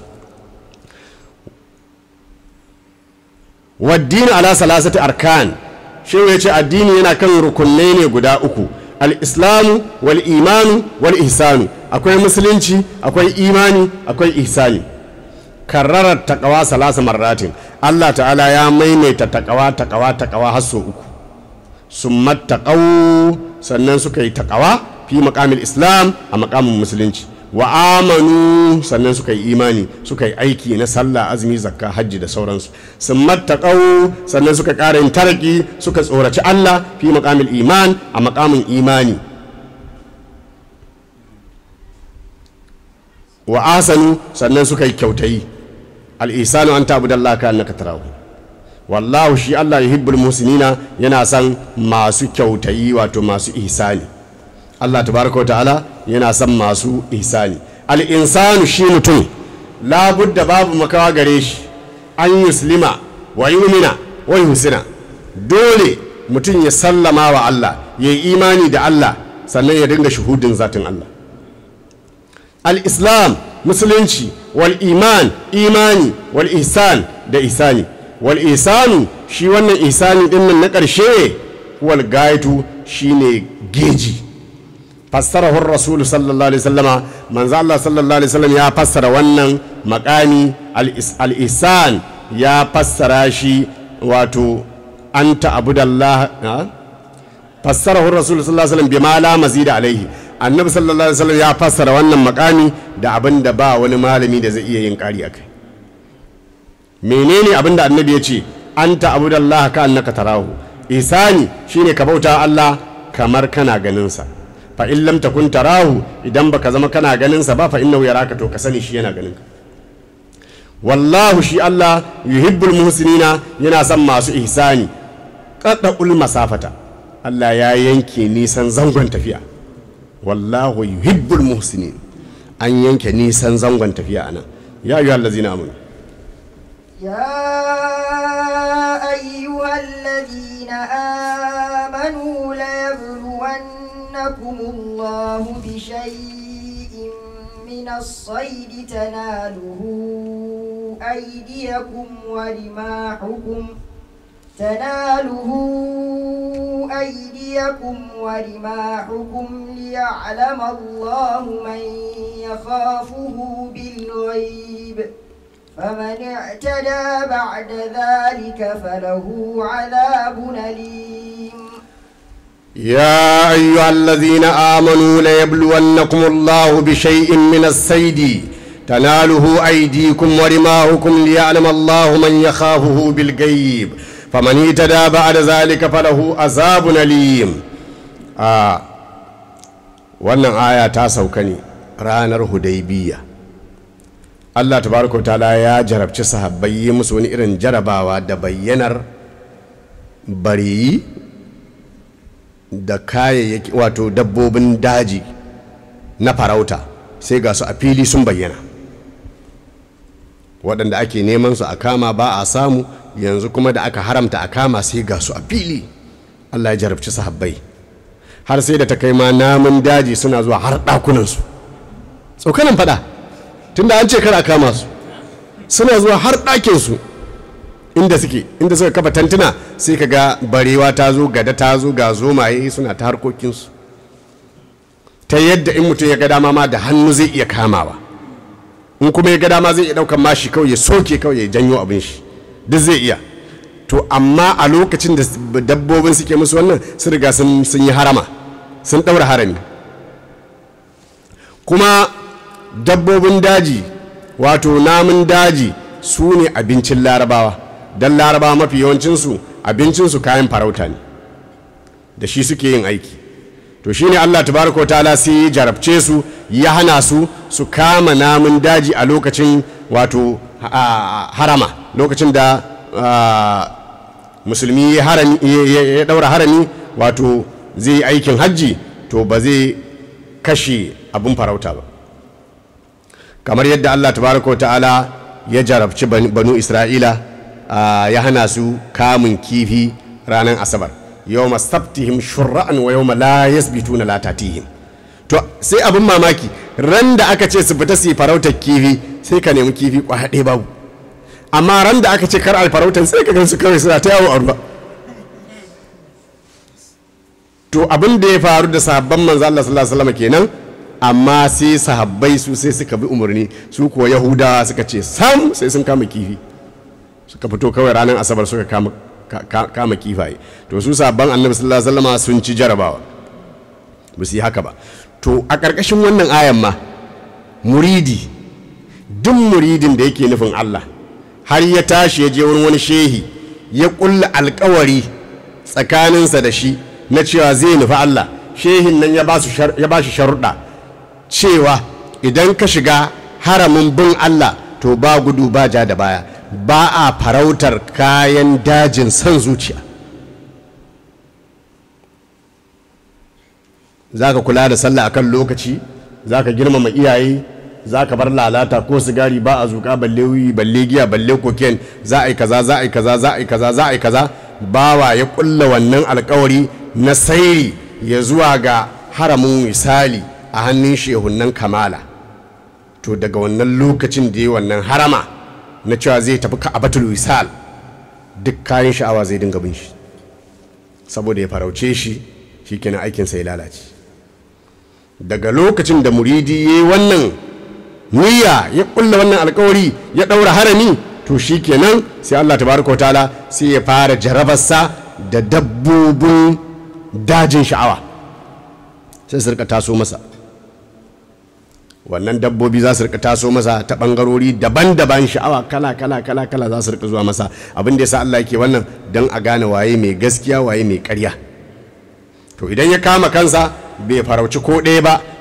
waddini ala salasati arkan shehu ya ce addini yana kan rukunai ne guda uku al-islamu wal imanu wal ihsanu akwai musulunci akwai imani akwai ihsani karrarar takawa salasa marratin Allah ta'ala ya maimaita takawa takawa takawa har sau uku sun mattaƙau sannan suka yi takawa fi maƙamin islam a maƙamin musulunci wa amanu sannan suka yi imani suka yi aiki na sallah azumi zakka hajji da sauransu sun mattaƙau sannan suka ƙara yin taraki suka tsoraci Allah fi maƙamin iman a maƙamin imani wa asanu sannan suka yi kyautayi al'isanu an tabu da Allah ka annaka tarahu wallahu shi Allah yuhibbul musinina yana son masu kyautayi wato masu ihsani Allah tabaraka wa ta'ala yana son masu ihsani al'insanu shi mutum labudda babu makawa gare shi an yuslima wa yumina wa yusina dole mutum ya sallama wa Allah ya yi imani da Allah sannan ya dinga shuhudin zatin Allah al-islam musulunci wal iman imani wal ihsan da ihsani wal ihsanu shi wannan ihsani dinnan na ƙarshe wal gaitu shine geji fassarahu rasul sallallahu alaihi wasallama manzo Allah sallallahu alaihi wasallam ya fassara wannan makami al-ihsan ya fassara shi wato anta abudallah fassarahu rasul sallallahu alaihi wasallam bima la mazida alaihi annabi sallallahu alaihi wasallam ya fassara wannan makami da abin da ba wani malami da zai iya yin kari akai menene abin da annabi ya ce anta abudallah ka annaka tarahu isani shine ka bauta Allah kamar kana ganin sa fa in lam takun tarahu idan baka zama kana ganin sa ba fa innahu yaraka to ka sani shi yana ganin ka wallahu shi Allah yuhibbul muhsinina yana son masu ihsani qadda'ul masafata Allah ya yanke nisan zangon tafiya wallahu yuhibbul muhsinin an yanke nisan zangon tafiya anan ya ayyuhal ladzina amanu يا أيها الذين آمنوا ليبلونكم الله بشيء من الصيد تناله أيديكم ورماحكم تناله أيديكم ورماحكم ليعلم الله من يخافه بالغيب فمن اعتدى بعد ذلك فله عذاب أليم يا أيها الذين آمنوا ليبلونكم الله بشيء من السيد تناله أيديكم ورماهكم ليعلم الله من يخافه بالغيب فمن اهتدى بعد ذلك فله عذاب أليم آه wannan aya ta sauka ne ranar hudaybiya Allah tabaraka ta'ala ya jarabci sahabbai yi musu wani irin jarabawa da bayyanar bariyi da kayayyaki wato dabbobin daji na farauta sai ga su a fili sun bayyana waɗanda ake neman su a kama ba a samu yanzu kuma da aka haramta a kama sai ga su a fili Allah ya jarabci sahabbai har sai da ta kai ma namun daji suna zuwa har ɗakunansu tsokanin faɗa tunda an ce kar a kama su suna zuwa har ɗakinsu inda suke inda suka kafa tantuna sai ka ga barewa ta zo gada ta zo ga zomaye suna ta harkokinsu ta yadda in mutum ya ga dama ma da hannu zai iya kamawa in kuma ya ga dama zai iya ɗaukan mashi kawai ya soke kawai ya janyo abin shi duk zai iya to amma a lokacin da dabbobin suke musu wannan sun riga sun yi harama sun ɗaura harami kuma dabbobin daji wato namun daji su ne abincin larabawa don larabawa mafi yawancinsu abincinsu kayan farauta ne da shi suke yin aiki to shi ne allah tabaraka wa ta'ala sai ya jarabce su ya hana su su kama namun daji a lokacin wato harama lokacin da musulmi ya daura harami wato zai yi aikin hajji to ba zai kashe abin farauta ba kamar yadda Allah tabaraka wa ta'ala ya jarabci banu Isra'ila ya hana su kamun kifi ranar asabar yau masabtihim shura'an wa yau la yasbituna la tatihim to sai abin mamaki ran da aka ce su fita su yi farautar kifi sai ka nemi kifi kwaɗe babu amma ran da aka ce kar a farautar sai ka gan su kawai suna ta yawo a ruwa to abin da ya faru da sahabban manzo Allah sallallahu alaihi wasallam kenan amma sai sahabbai su sai suka bi umarni su kuwa yahudawa suka ce sam sai sun kama kifi suka fito kawai ranar asabar suka kama, kama kifaye to su sahabban annabi sallallahu alaihi wasallam sun ci jarabawa ba su yi haka ba to a ƙarƙashin wannan ayan ma muridi duk muridin da yake nufin Allah har ya tashi ya je wurin wani shehi ya ƙulla alkawari tsakaninsa da shi na cewa zai nufi Allah shehin nan ya ba shi sharuɗa cewa idan ka shiga haramin bin Allah to ba gudu ba ja da baya ba a farautar kayan dajin son zuciya za ka kula da sallah akan lokaci za ka girmama iyaye za ka bar lalata ko sigari ba a zuka balle wuyi balle giya balle koken za a yi kaza za a yi kaza za a yi kaza za a yi kaza bawa ya kulla wannan alkawari na sairi ya zuwa ga haramin misali a hannun shehunan kamala to daga wannan lokacin da ya wannan harama na cewa zai tafi ka'abatul wisal duk kayan sha'awa zai dinga bin shi saboda ya farauce shi shikenan aikinsa ya lalace daga lokacin da muridi ya yi wannan niyya ya kulla wannan alkawari ya ɗaura harami to shikenan sai Allah tabaraka wa ta'ala sai ya fara jarabarsa da dabbobin dajin sha'awa sai su rika taso masa wannan dabbobi za su rika taso masa ta bangarori daban-daban sha'awa kala kala kala kala za su rika zuwa masa abin da yasa Allah yake wannan don a gane waye mai gaskiya waye mai ƙarya to idan ya kama kansa bai farauci ko ɗaya ba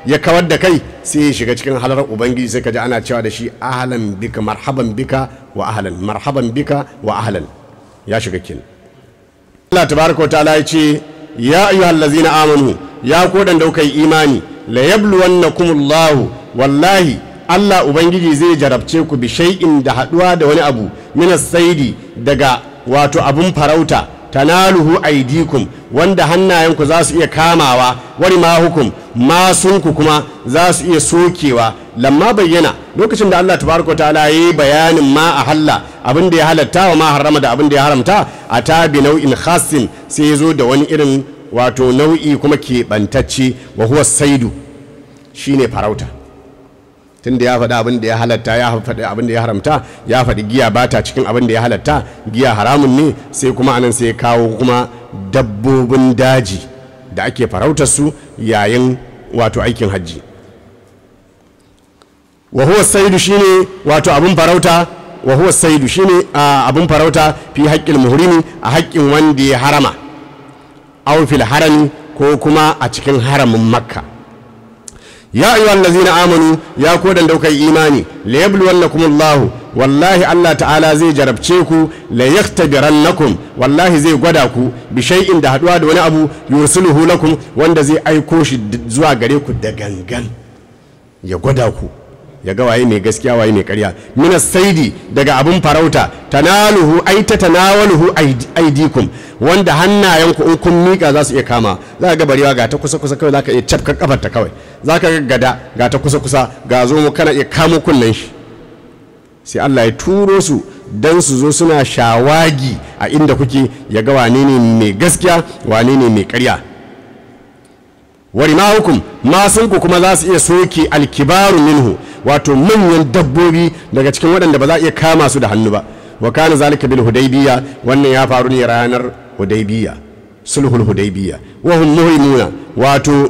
ya kawar da kai sai ya shiga cikin halar ubangiji sai ka ji ana cewa da shi ahlan bika marhaban bika wa ahlan marhaban bika wa ahlan ya shiga kin Allah tabaraka wa ta'ala ya ce ya ayyuhal ladzina amanu ya ko dan da kuka yi imani la yabluwannakumullahu wallahi Allah ubangiji zai jarabce ku bi shay'in da haduwa da wani abu minas saidi daga wato abun farauta tanaluhu aidikum wanda hannayenku za su iya kamawa wani ma hukum masunku kuma za su iya sokewa lamma bayyana lokacin da Allah tabaraka wa ta'ala yayi bayanin ma a halla abin da ya halatta wa ma harama da abin da ya haramta a ta bi nau'in khassin sai ya zo da wani irin wato nau'i kuma keɓantacce wa huwa saidu shine farauta tun da ya faɗi abin da ya halatta ya faɗi abin da ya haramta ya faɗi giya ba ta cikin abin da ya halatta giya haramun ne sai kuma anan sai ya kawo kuma dabbobin daji da ake farautar su yayin wato aikin hajji wa huwa saidu shine wato abin farauta wa huwa saidu shine abin farauta fi haƙƙin muhrimi a haƙƙin wanda ya harama aw fil harami ko kuma a cikin haramin makka ya ayu allazina amanu ya ko dan daukar imani la yabluwannakumullahu wallahi Allah ta'ala zai jarabce ku la yaktabirannakum wallahi zai gwada ku bi shay'in da haduwa da wani abu yursuluhu lakum wanda zai aiko shi zuwa gare ku da gangan ya gwada ku ya ga waye mai gaskiya waye mai karya mina saidi daga abun farauta tanaluhu ai ta tanawaluhu aidikum wanda hannayenku in kun mika za su iya kama za ka ga barewa ga ta kusa kusa kawai za ka iya cafka kafar ta kawai za ka ga gada ga ta kusa kusa ga zo mu kana iya kamo kunnen shi sai Allah ya turo su dan su zo suna shawagi a inda kuke ya ga wane ne mai gaskiya wane ne mai karya wari ma hukum masunku kuma za su iya soke alkibaru minhu wato manyan dabbobi daga cikin waɗanda ba za a iya kama su da hannu ba wa kana zalika bil hudaybiya wannan ya faru ne ranar hudaybiya sulhul hudaybiya wa hum muhrimuna wato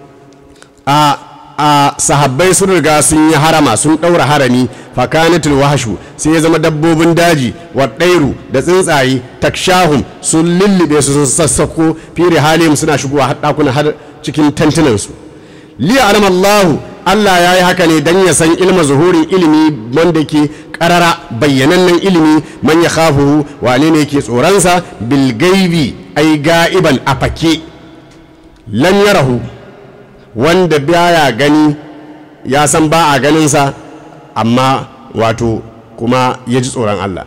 a a sahabbai sun riga sun yi harama sun ɗaura harami fakanatul wahashu sai ya zama dabbobin daji wa ɗairu da tsuntsaye takshahum sun lullube su sun sassako firi halim suna shigowa har ɗakuna har cikin tantunansu li alam Allah Allah ya yi haka ne dan ya san ilma zuhurin ilimi wanda ke karara bayyanannen ilimi man ya khafuhu wane ne ke tsoronsa bil gaibi ai ga'iban a fake lam yarahu wanda baya gani ya san ba a ganinsa amma wato kuma ya ji tsoron Allah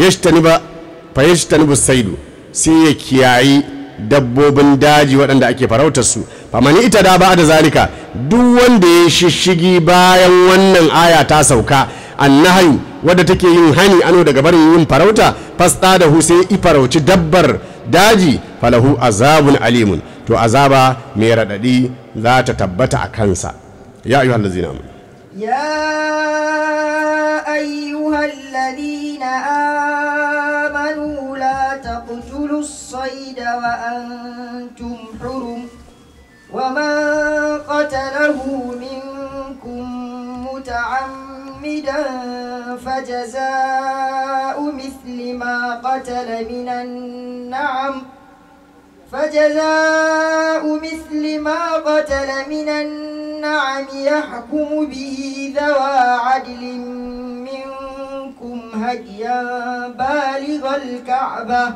fayyashtani saidu sai ya kiyayi dabbobin daji waɗanda ake farautar su famani ita da ba da zalika duk wanda ya shishigi bayan wannan aya ta sauka annahayu wadda take yin hani ano daga barin yin farauta fasta da hu sai i farauci dabbar daji falahu azabun alimun to azaba mai raɗaɗi za ta tabbata a kansa ya ayyuhal ladzina amanu يا أيها الذين آمنوا لا تقتلوا الصيد وأنتم حرم ومن قتله منكم متعمدا فجزاء مثل ما قتل من النعم فجزاء مثل ما قتل من النعم يحكم به ذوى عدل منكم هديا بالغ الكعبة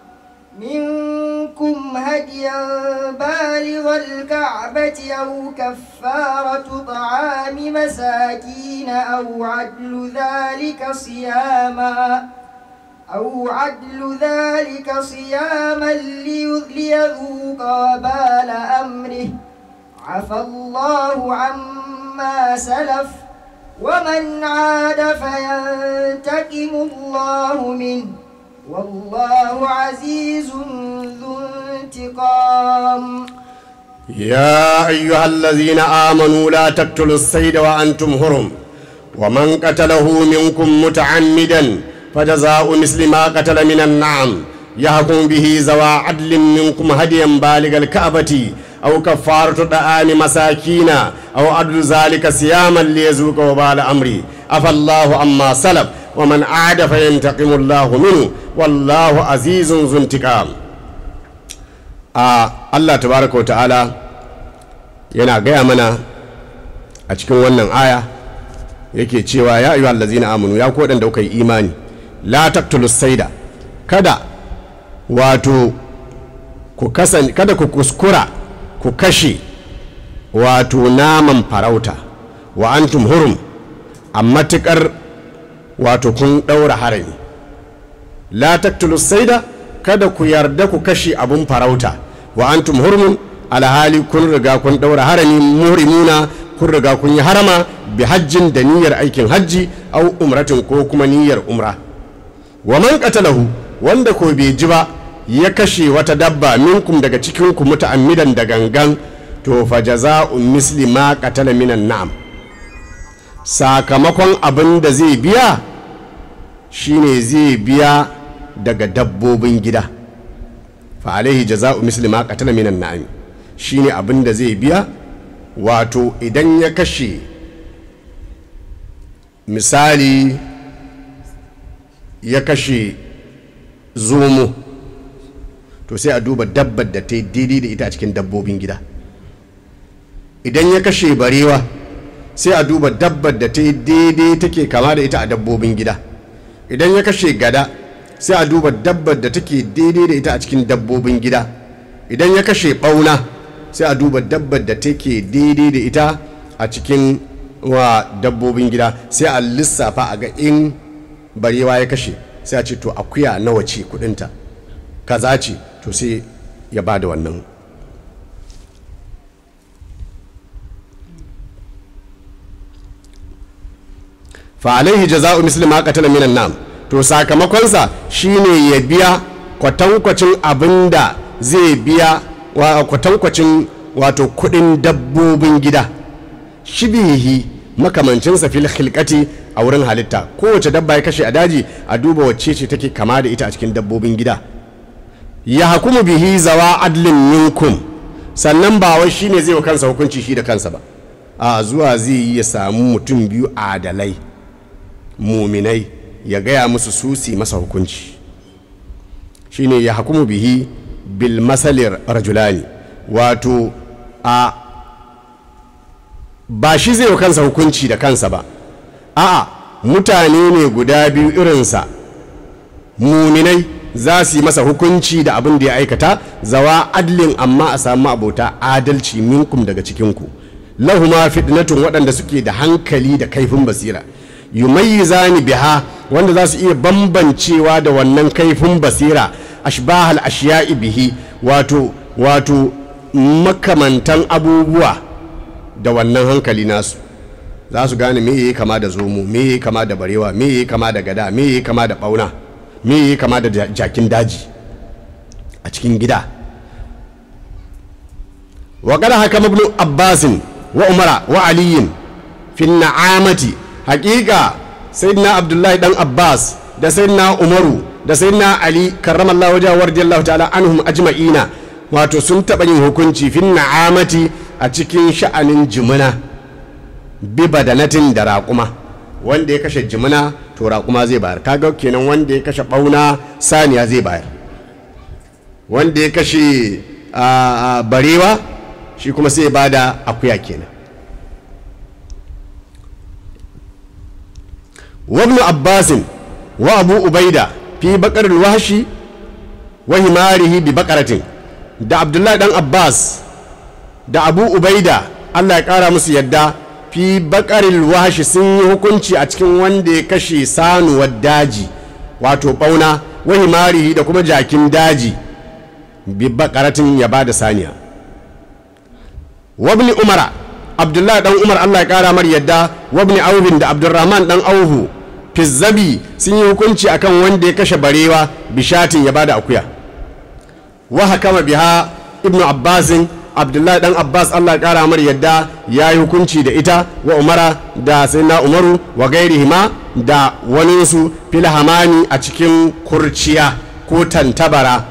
منكم هديا بالغ الكعبة أو كفارة طعام مساكين أو عدل ذلك صياما أو عدل ذلك صياما ليذوق وبال أمره عفى الله عما سلف ومن عاد فينتقم الله منه والله عزيز ذو انتقام يا أيها الذين آمنوا لا تقتلوا الصيد وأنتم هرم ومن قتله منكم متعمدا فجزاء مثل ما قتل من النعم يحكم به ذوى عدل منكم هديا بالغ الكعبة أو كفارة طعام مساكين أو عدل ذلك صياما ليذوق وبال أمري عفى الله عما سلف ومن عاد فينتقم الله منه والله عزيز ذو انتقام آه الله تبارك وتعالى yana gaya mana a cikin wannan aya yake cewa ya ayyuhal ladzina amanu ya ku waɗanda kuka yi imani la taqtulus saida kada wato ku kasan kada ku kuskura ku kashe wato naman farauta wa antum hurum a matuƙar wato kun ɗaura harami la taqtulus saida kada ku yarda ku kashe abun farauta wa antum hurumun alhali kun riga kun ɗaura harami muhrimuna kun riga kun yi harama bi hajjin da niyyar aikin hajji au umratin ko kuma niyyar umra wa man qatalahu wanda ko bai ji ba ya kashe wata dabba minkum daga cikin ku muta'ammidan da gangan to fa jaza'un misli ma qatala minan na'am sakamakon abin da zai biya shine zai biya daga dabbobin gida fa alaihi jaza'u misli ma qatala minan na'am shine abin da zai biya wato idan ya kashe misali ya kashe zomo to sai a duba dabbar da ta yi daidai da ita a cikin dabbobin gida idan ya kashe barewa sai a duba dabbar da ta yi daidai take kama da ita a dabbobin gida idan ya kashe gada sai a duba dabbar da take daidai da ita a cikin dabbobin gida idan ya kashe bauna sai a duba dabbar da take daidai da ita a cikin wa dabbobin gida sai a lissafa a ga in barewa ya kashe sai a ce to akuya nawa ce kudinta kaza ce to sai ya ba da wannan fa alaihi jaza'u misli ma qatala minan nam to sakamakonsa shine ya biya kwatankwacin abinda zai biya wa kwatankwacin wato kudin dabbobin gida shibihi makamancinsa fil khilqati a wurin halitta kowace dabba ya kashe a daji a duba wacce ce take kama da ita a cikin dabbobin gida ya hakumu bihi zawa adlin minkum sannan ba wai shine zai wa kansa hukunci shi da kansa ba a zuwa zai yi ya samu mutum biyu adalai muminai ya gaya musu susi masa hukunci shine ya hakumu bihi bil masalir rajulani wato a ba shi zai wa kansa hukunci da kansa ba a'a mutane ne guda biyu irinsa muminai za su yi masa hukunci da abin da ya aikata zawa adlin amma a samu abota adalci minkum daga cikinku lahuma fitnatun waɗanda suke da hankali da kaifin basira yumayyizani biha wanda za su iya bambancewa da wannan kaifin basira ashbahal ashiya'i bihi wato wato makamantan abubuwa da wannan hankali nasu za su gane me yi kama da zomo me yi kama da barewa me yi kama da gada me yi kama da bauna me yi kama da jakin daji a cikin gida wa kada haka ibn abbasin wa umara wa aliyin fi na'amati haƙiƙa sayyidina abdullahi dan abbas da sayyidina umaru da sayyidina ali karramallahu wajen radiyallahu ta'ala anhum ajma'ina wato sun taɓa yin hukunci fi na'amati a cikin sha'anin jimina bi badanatin da raƙuma wanda ya kashe jimina to raƙuma zai bayar kaga kenan wanda ya kashe ɓauna saniya zai bayar wanda ya kashe barewa shi kuma sai ba da akuya kenan wabnu abbasin wa abu ubaida fi bakar wahashi wa himarihi bi bakaratin da abdullahi dan abbas da abu ubaida allah ya kara musu yadda fi bakaril wahashi sun yi hukunci a cikin wanda ya kashe sanuwar daji wato bauna wa himarihi da kuma jakin daji bi bakaratin ya ba da saniya wabni umara abdullahi dan umar allah ya kara mar yadda wabni auhin da abdurrahman dan auhu fizzabi sun yi hukunci akan wanda ya kashe barewa bishatin ya bada akuya wa hakama biha ibnu abbasin abdullahi dan abbas allah ya kara mar yadda ya yi hukunci da ita wa umara da sayyidina umaru wa gairihima da waninsu fil hamani a cikin kurciya ko tantabara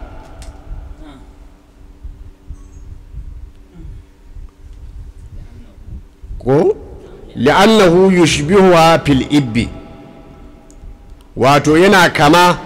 ko li'annahu yushbihuha fil ibbi wato yana kama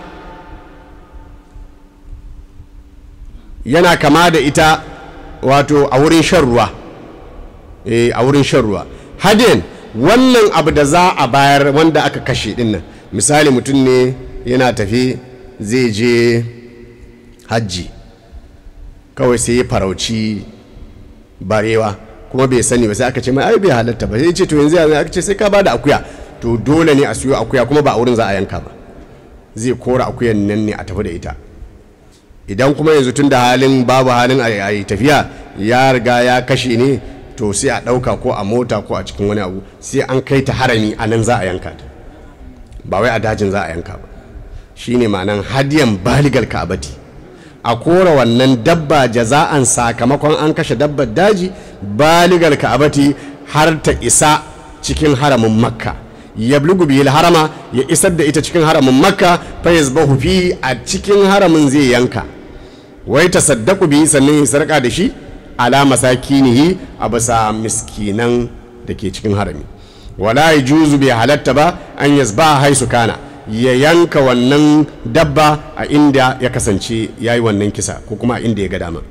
yana kama da ita wato a wurin shan ruwa eh a wurin shan ruwa hadin wannan abu da za a bayar wanda aka kashe dinnan misali mutum ne yana tafi zai je hajji kawai sai ya farauci barewa kuma bai sani ba sai aka ce mai ai bai halatta ba sai ce to yanzu yanzu aka ce sai ka bada akuya to dole ne a siyo akuya kuma ba a wurin za a yanka ba zai kora akuyan nan ne a tafi da ita idan kuma yanzu tun da halin babu halin a yi tafiya ya riga ya kashe ne to sai a ɗauka ko a mota ko a cikin wani abu sai an kai ta harami a nan za a yanka ta ba wai a dajin za a yanka ba shine ma'anan hadiyan baligal ka'abati a kora wannan dabba jaza'an sakamakon an kashe dabbar daji baligal ka'abati har ta isa cikin haramin makka yablugu bihil harama ya isar da ita cikin haramin makka fa yazbahu fi a cikin haramin zai yanka wai tasaddaqu bihi sannan ya sarka da shi ala masakinihi a bisa miskinan da ke cikin harami wala yajuzu bai halatta ba an yazba haisu kana ya yanka wannan dabba a inda ya kasance ya yi wannan kisa ko kuma a inda ya ga dama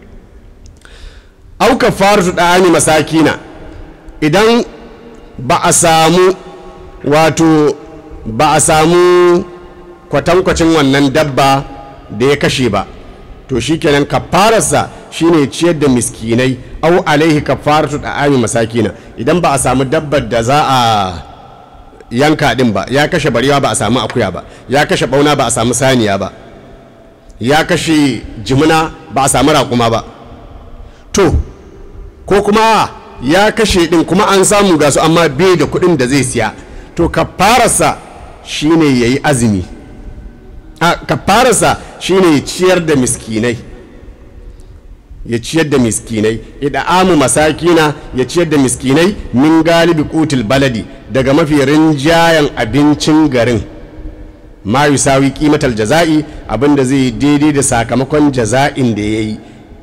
auka faru ɗani masakina idan ba a samu wato ba a samu kwatankwacin wannan dabba da ya kashe ba to shikenan kafararsa shine ciyar da miskinai au alaihi kafaratu da'ami masakina idan ba a samu dabbar da za a yanka din ba ya kashe barewa ba a samu akuya ba ya kashe bauna ba a samu saniya ba ya kashe jimina ba a samu raƙuma ba to ko kuma ya kashe din kuma an samu gasu amma bai da kuɗin da zai siya to kafararsa shine yayi azumi a kafararsa shine ya ciyar da miskinai ya ciyar da miskinai amu masakina ya ciyar da miskinai min galibi kutul baladi daga mafi rinjayen abincin garin ma yusawi kimatal jaza'i abinda zai daidai da sakamakon jaza'in da ya yi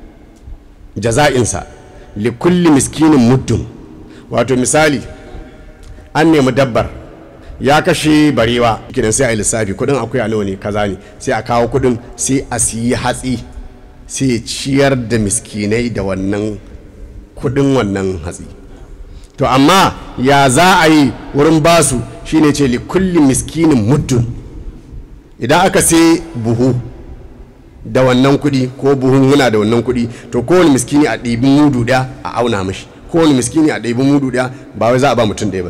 jaza'insa likulli miskinin muddun wato misali an nemi dabbar ya kashe barewa kidan sai a yi lissafi kudin akuya nawa ne kaza ne sai a kawo kudin sai a siyi hatsi sai ciyar da miskinai da wannan kudin wannan hatsi to amma ya za a yi wurin basu shine ce li kulli miskinin muddun idan aka sai buhu da wannan kudi ko buhun muna da wannan kudi to kowane miskini a ɗibi mudu ɗaya a auna mashi kowane miskini a ɗibi mudu ɗaya ba wai za a ba mutum ɗaya ba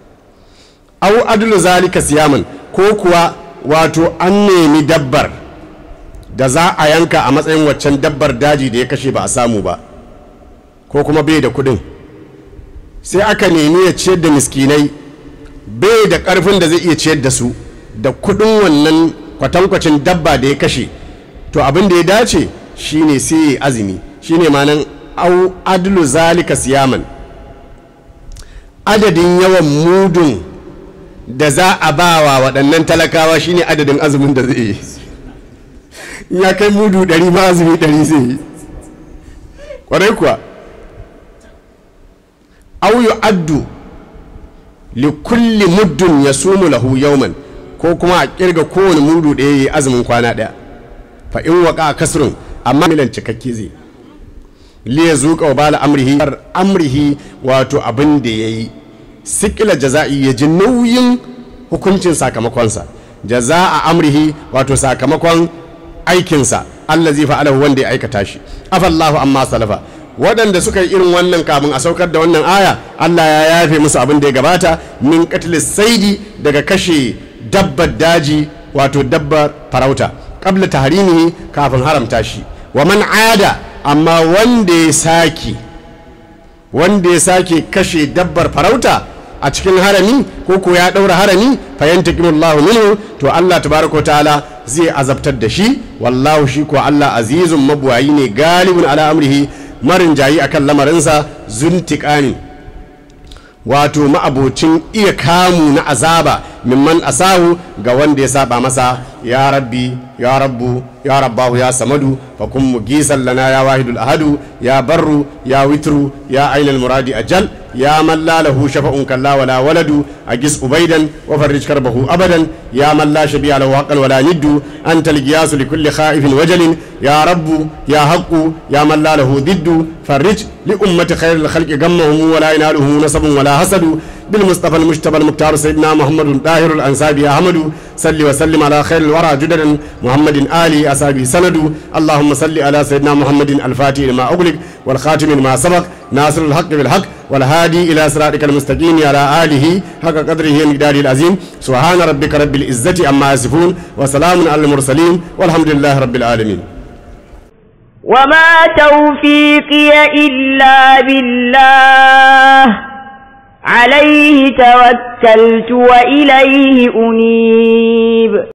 au adulu zalika siyaman ko kuwa wato an nemi dabbar da za a yanka a matsayin waccan dabbar daji da ya kashe ba a samu ba ko kuma bai da kudin sai aka nemi ya ciyar da miskinai bai da karfin da zai iya ciyar da su da kudin wannan kwatankwacin dabba da ya kashe to abin da ya dace shine sai ya azumi shine manan au adlu zalika siyaman adadin yawan mudun da za a ba wa waɗannan talakawa shine adadin azumin da zai yi ya kai mudu ɗari ma azumi ɗari zai yi ƙwarai kuwa auyu addu li kulli muddun ya sumu lahu yauman ko kuma a kirga kowane mudu ɗaya ya yi azumin kwana ɗaya fa in waka kasrun amma milan cikakke zai li ya zuƙa wa bala amrihi amrihi wato abin da ya yi sikila jaza'i ya ji nauyin hukuncin sakamakonsa jaza'a amrihi wato sakamakon aikinsa Allah zai fa'alahu wanda ya aikata shi afallahu amma salafa waɗanda suka yi irin wannan kamun a saukar da wannan aya Allah ya yafe musu abin da ya gabata min qatlis saidi daga kashe dabbar daji wato dabbar farauta qabla tahrimihi kafin haramta shi wa man ada amma wanda ya sake wanda ya sake kashe dabbar farauta a cikin harami ko ko ya ɗaura harami fayantakimullahu minhu to Allah tabaraka ta'ala zai azabtar da shi wallahu shi ko Allah azizun mabuwayi ne galibun ala amrihi marin jayi akan lamarinsa zuntiƙani wato ma'abocin iya kamu na azaba mimman asahu ga wanda ya saba masa ya rabbi ya rabbu ya rabbahu ya samadu fa kun mugisan lana ya wahidul ahadu ya barru ya witru ya ainal muradi ajal يا من لا له شفع كلا ولا ولد أجس أبيدا وفرج كربه أبدا يا من لا شبيع له حقا ولا ند أنت القياس لكل خائف وجل يا رب يا حق يا من لا له ضد فرج لأمة خير الخلق غمهم ولا يناله نصب ولا حسد بالمصطفى المجتبى المختار سيدنا محمد طاهر الأنسابي أحمد صل وسلم على خير الورى جددا محمد آل أصحابه سند اللهم صل على سيدنا محمد الفاتح لما أغلق والخاتم لما سبق ناصر الحق بالحق والهادي إلى صراطك المستقيم على آله حق قدره ومقداره العظيم سبحان ربك رب العزة عما يصفون وسلام على المرسلين والحمد لله رب العالمين وما توفيقي إلا بالله عليه توكلت وإليه أنيب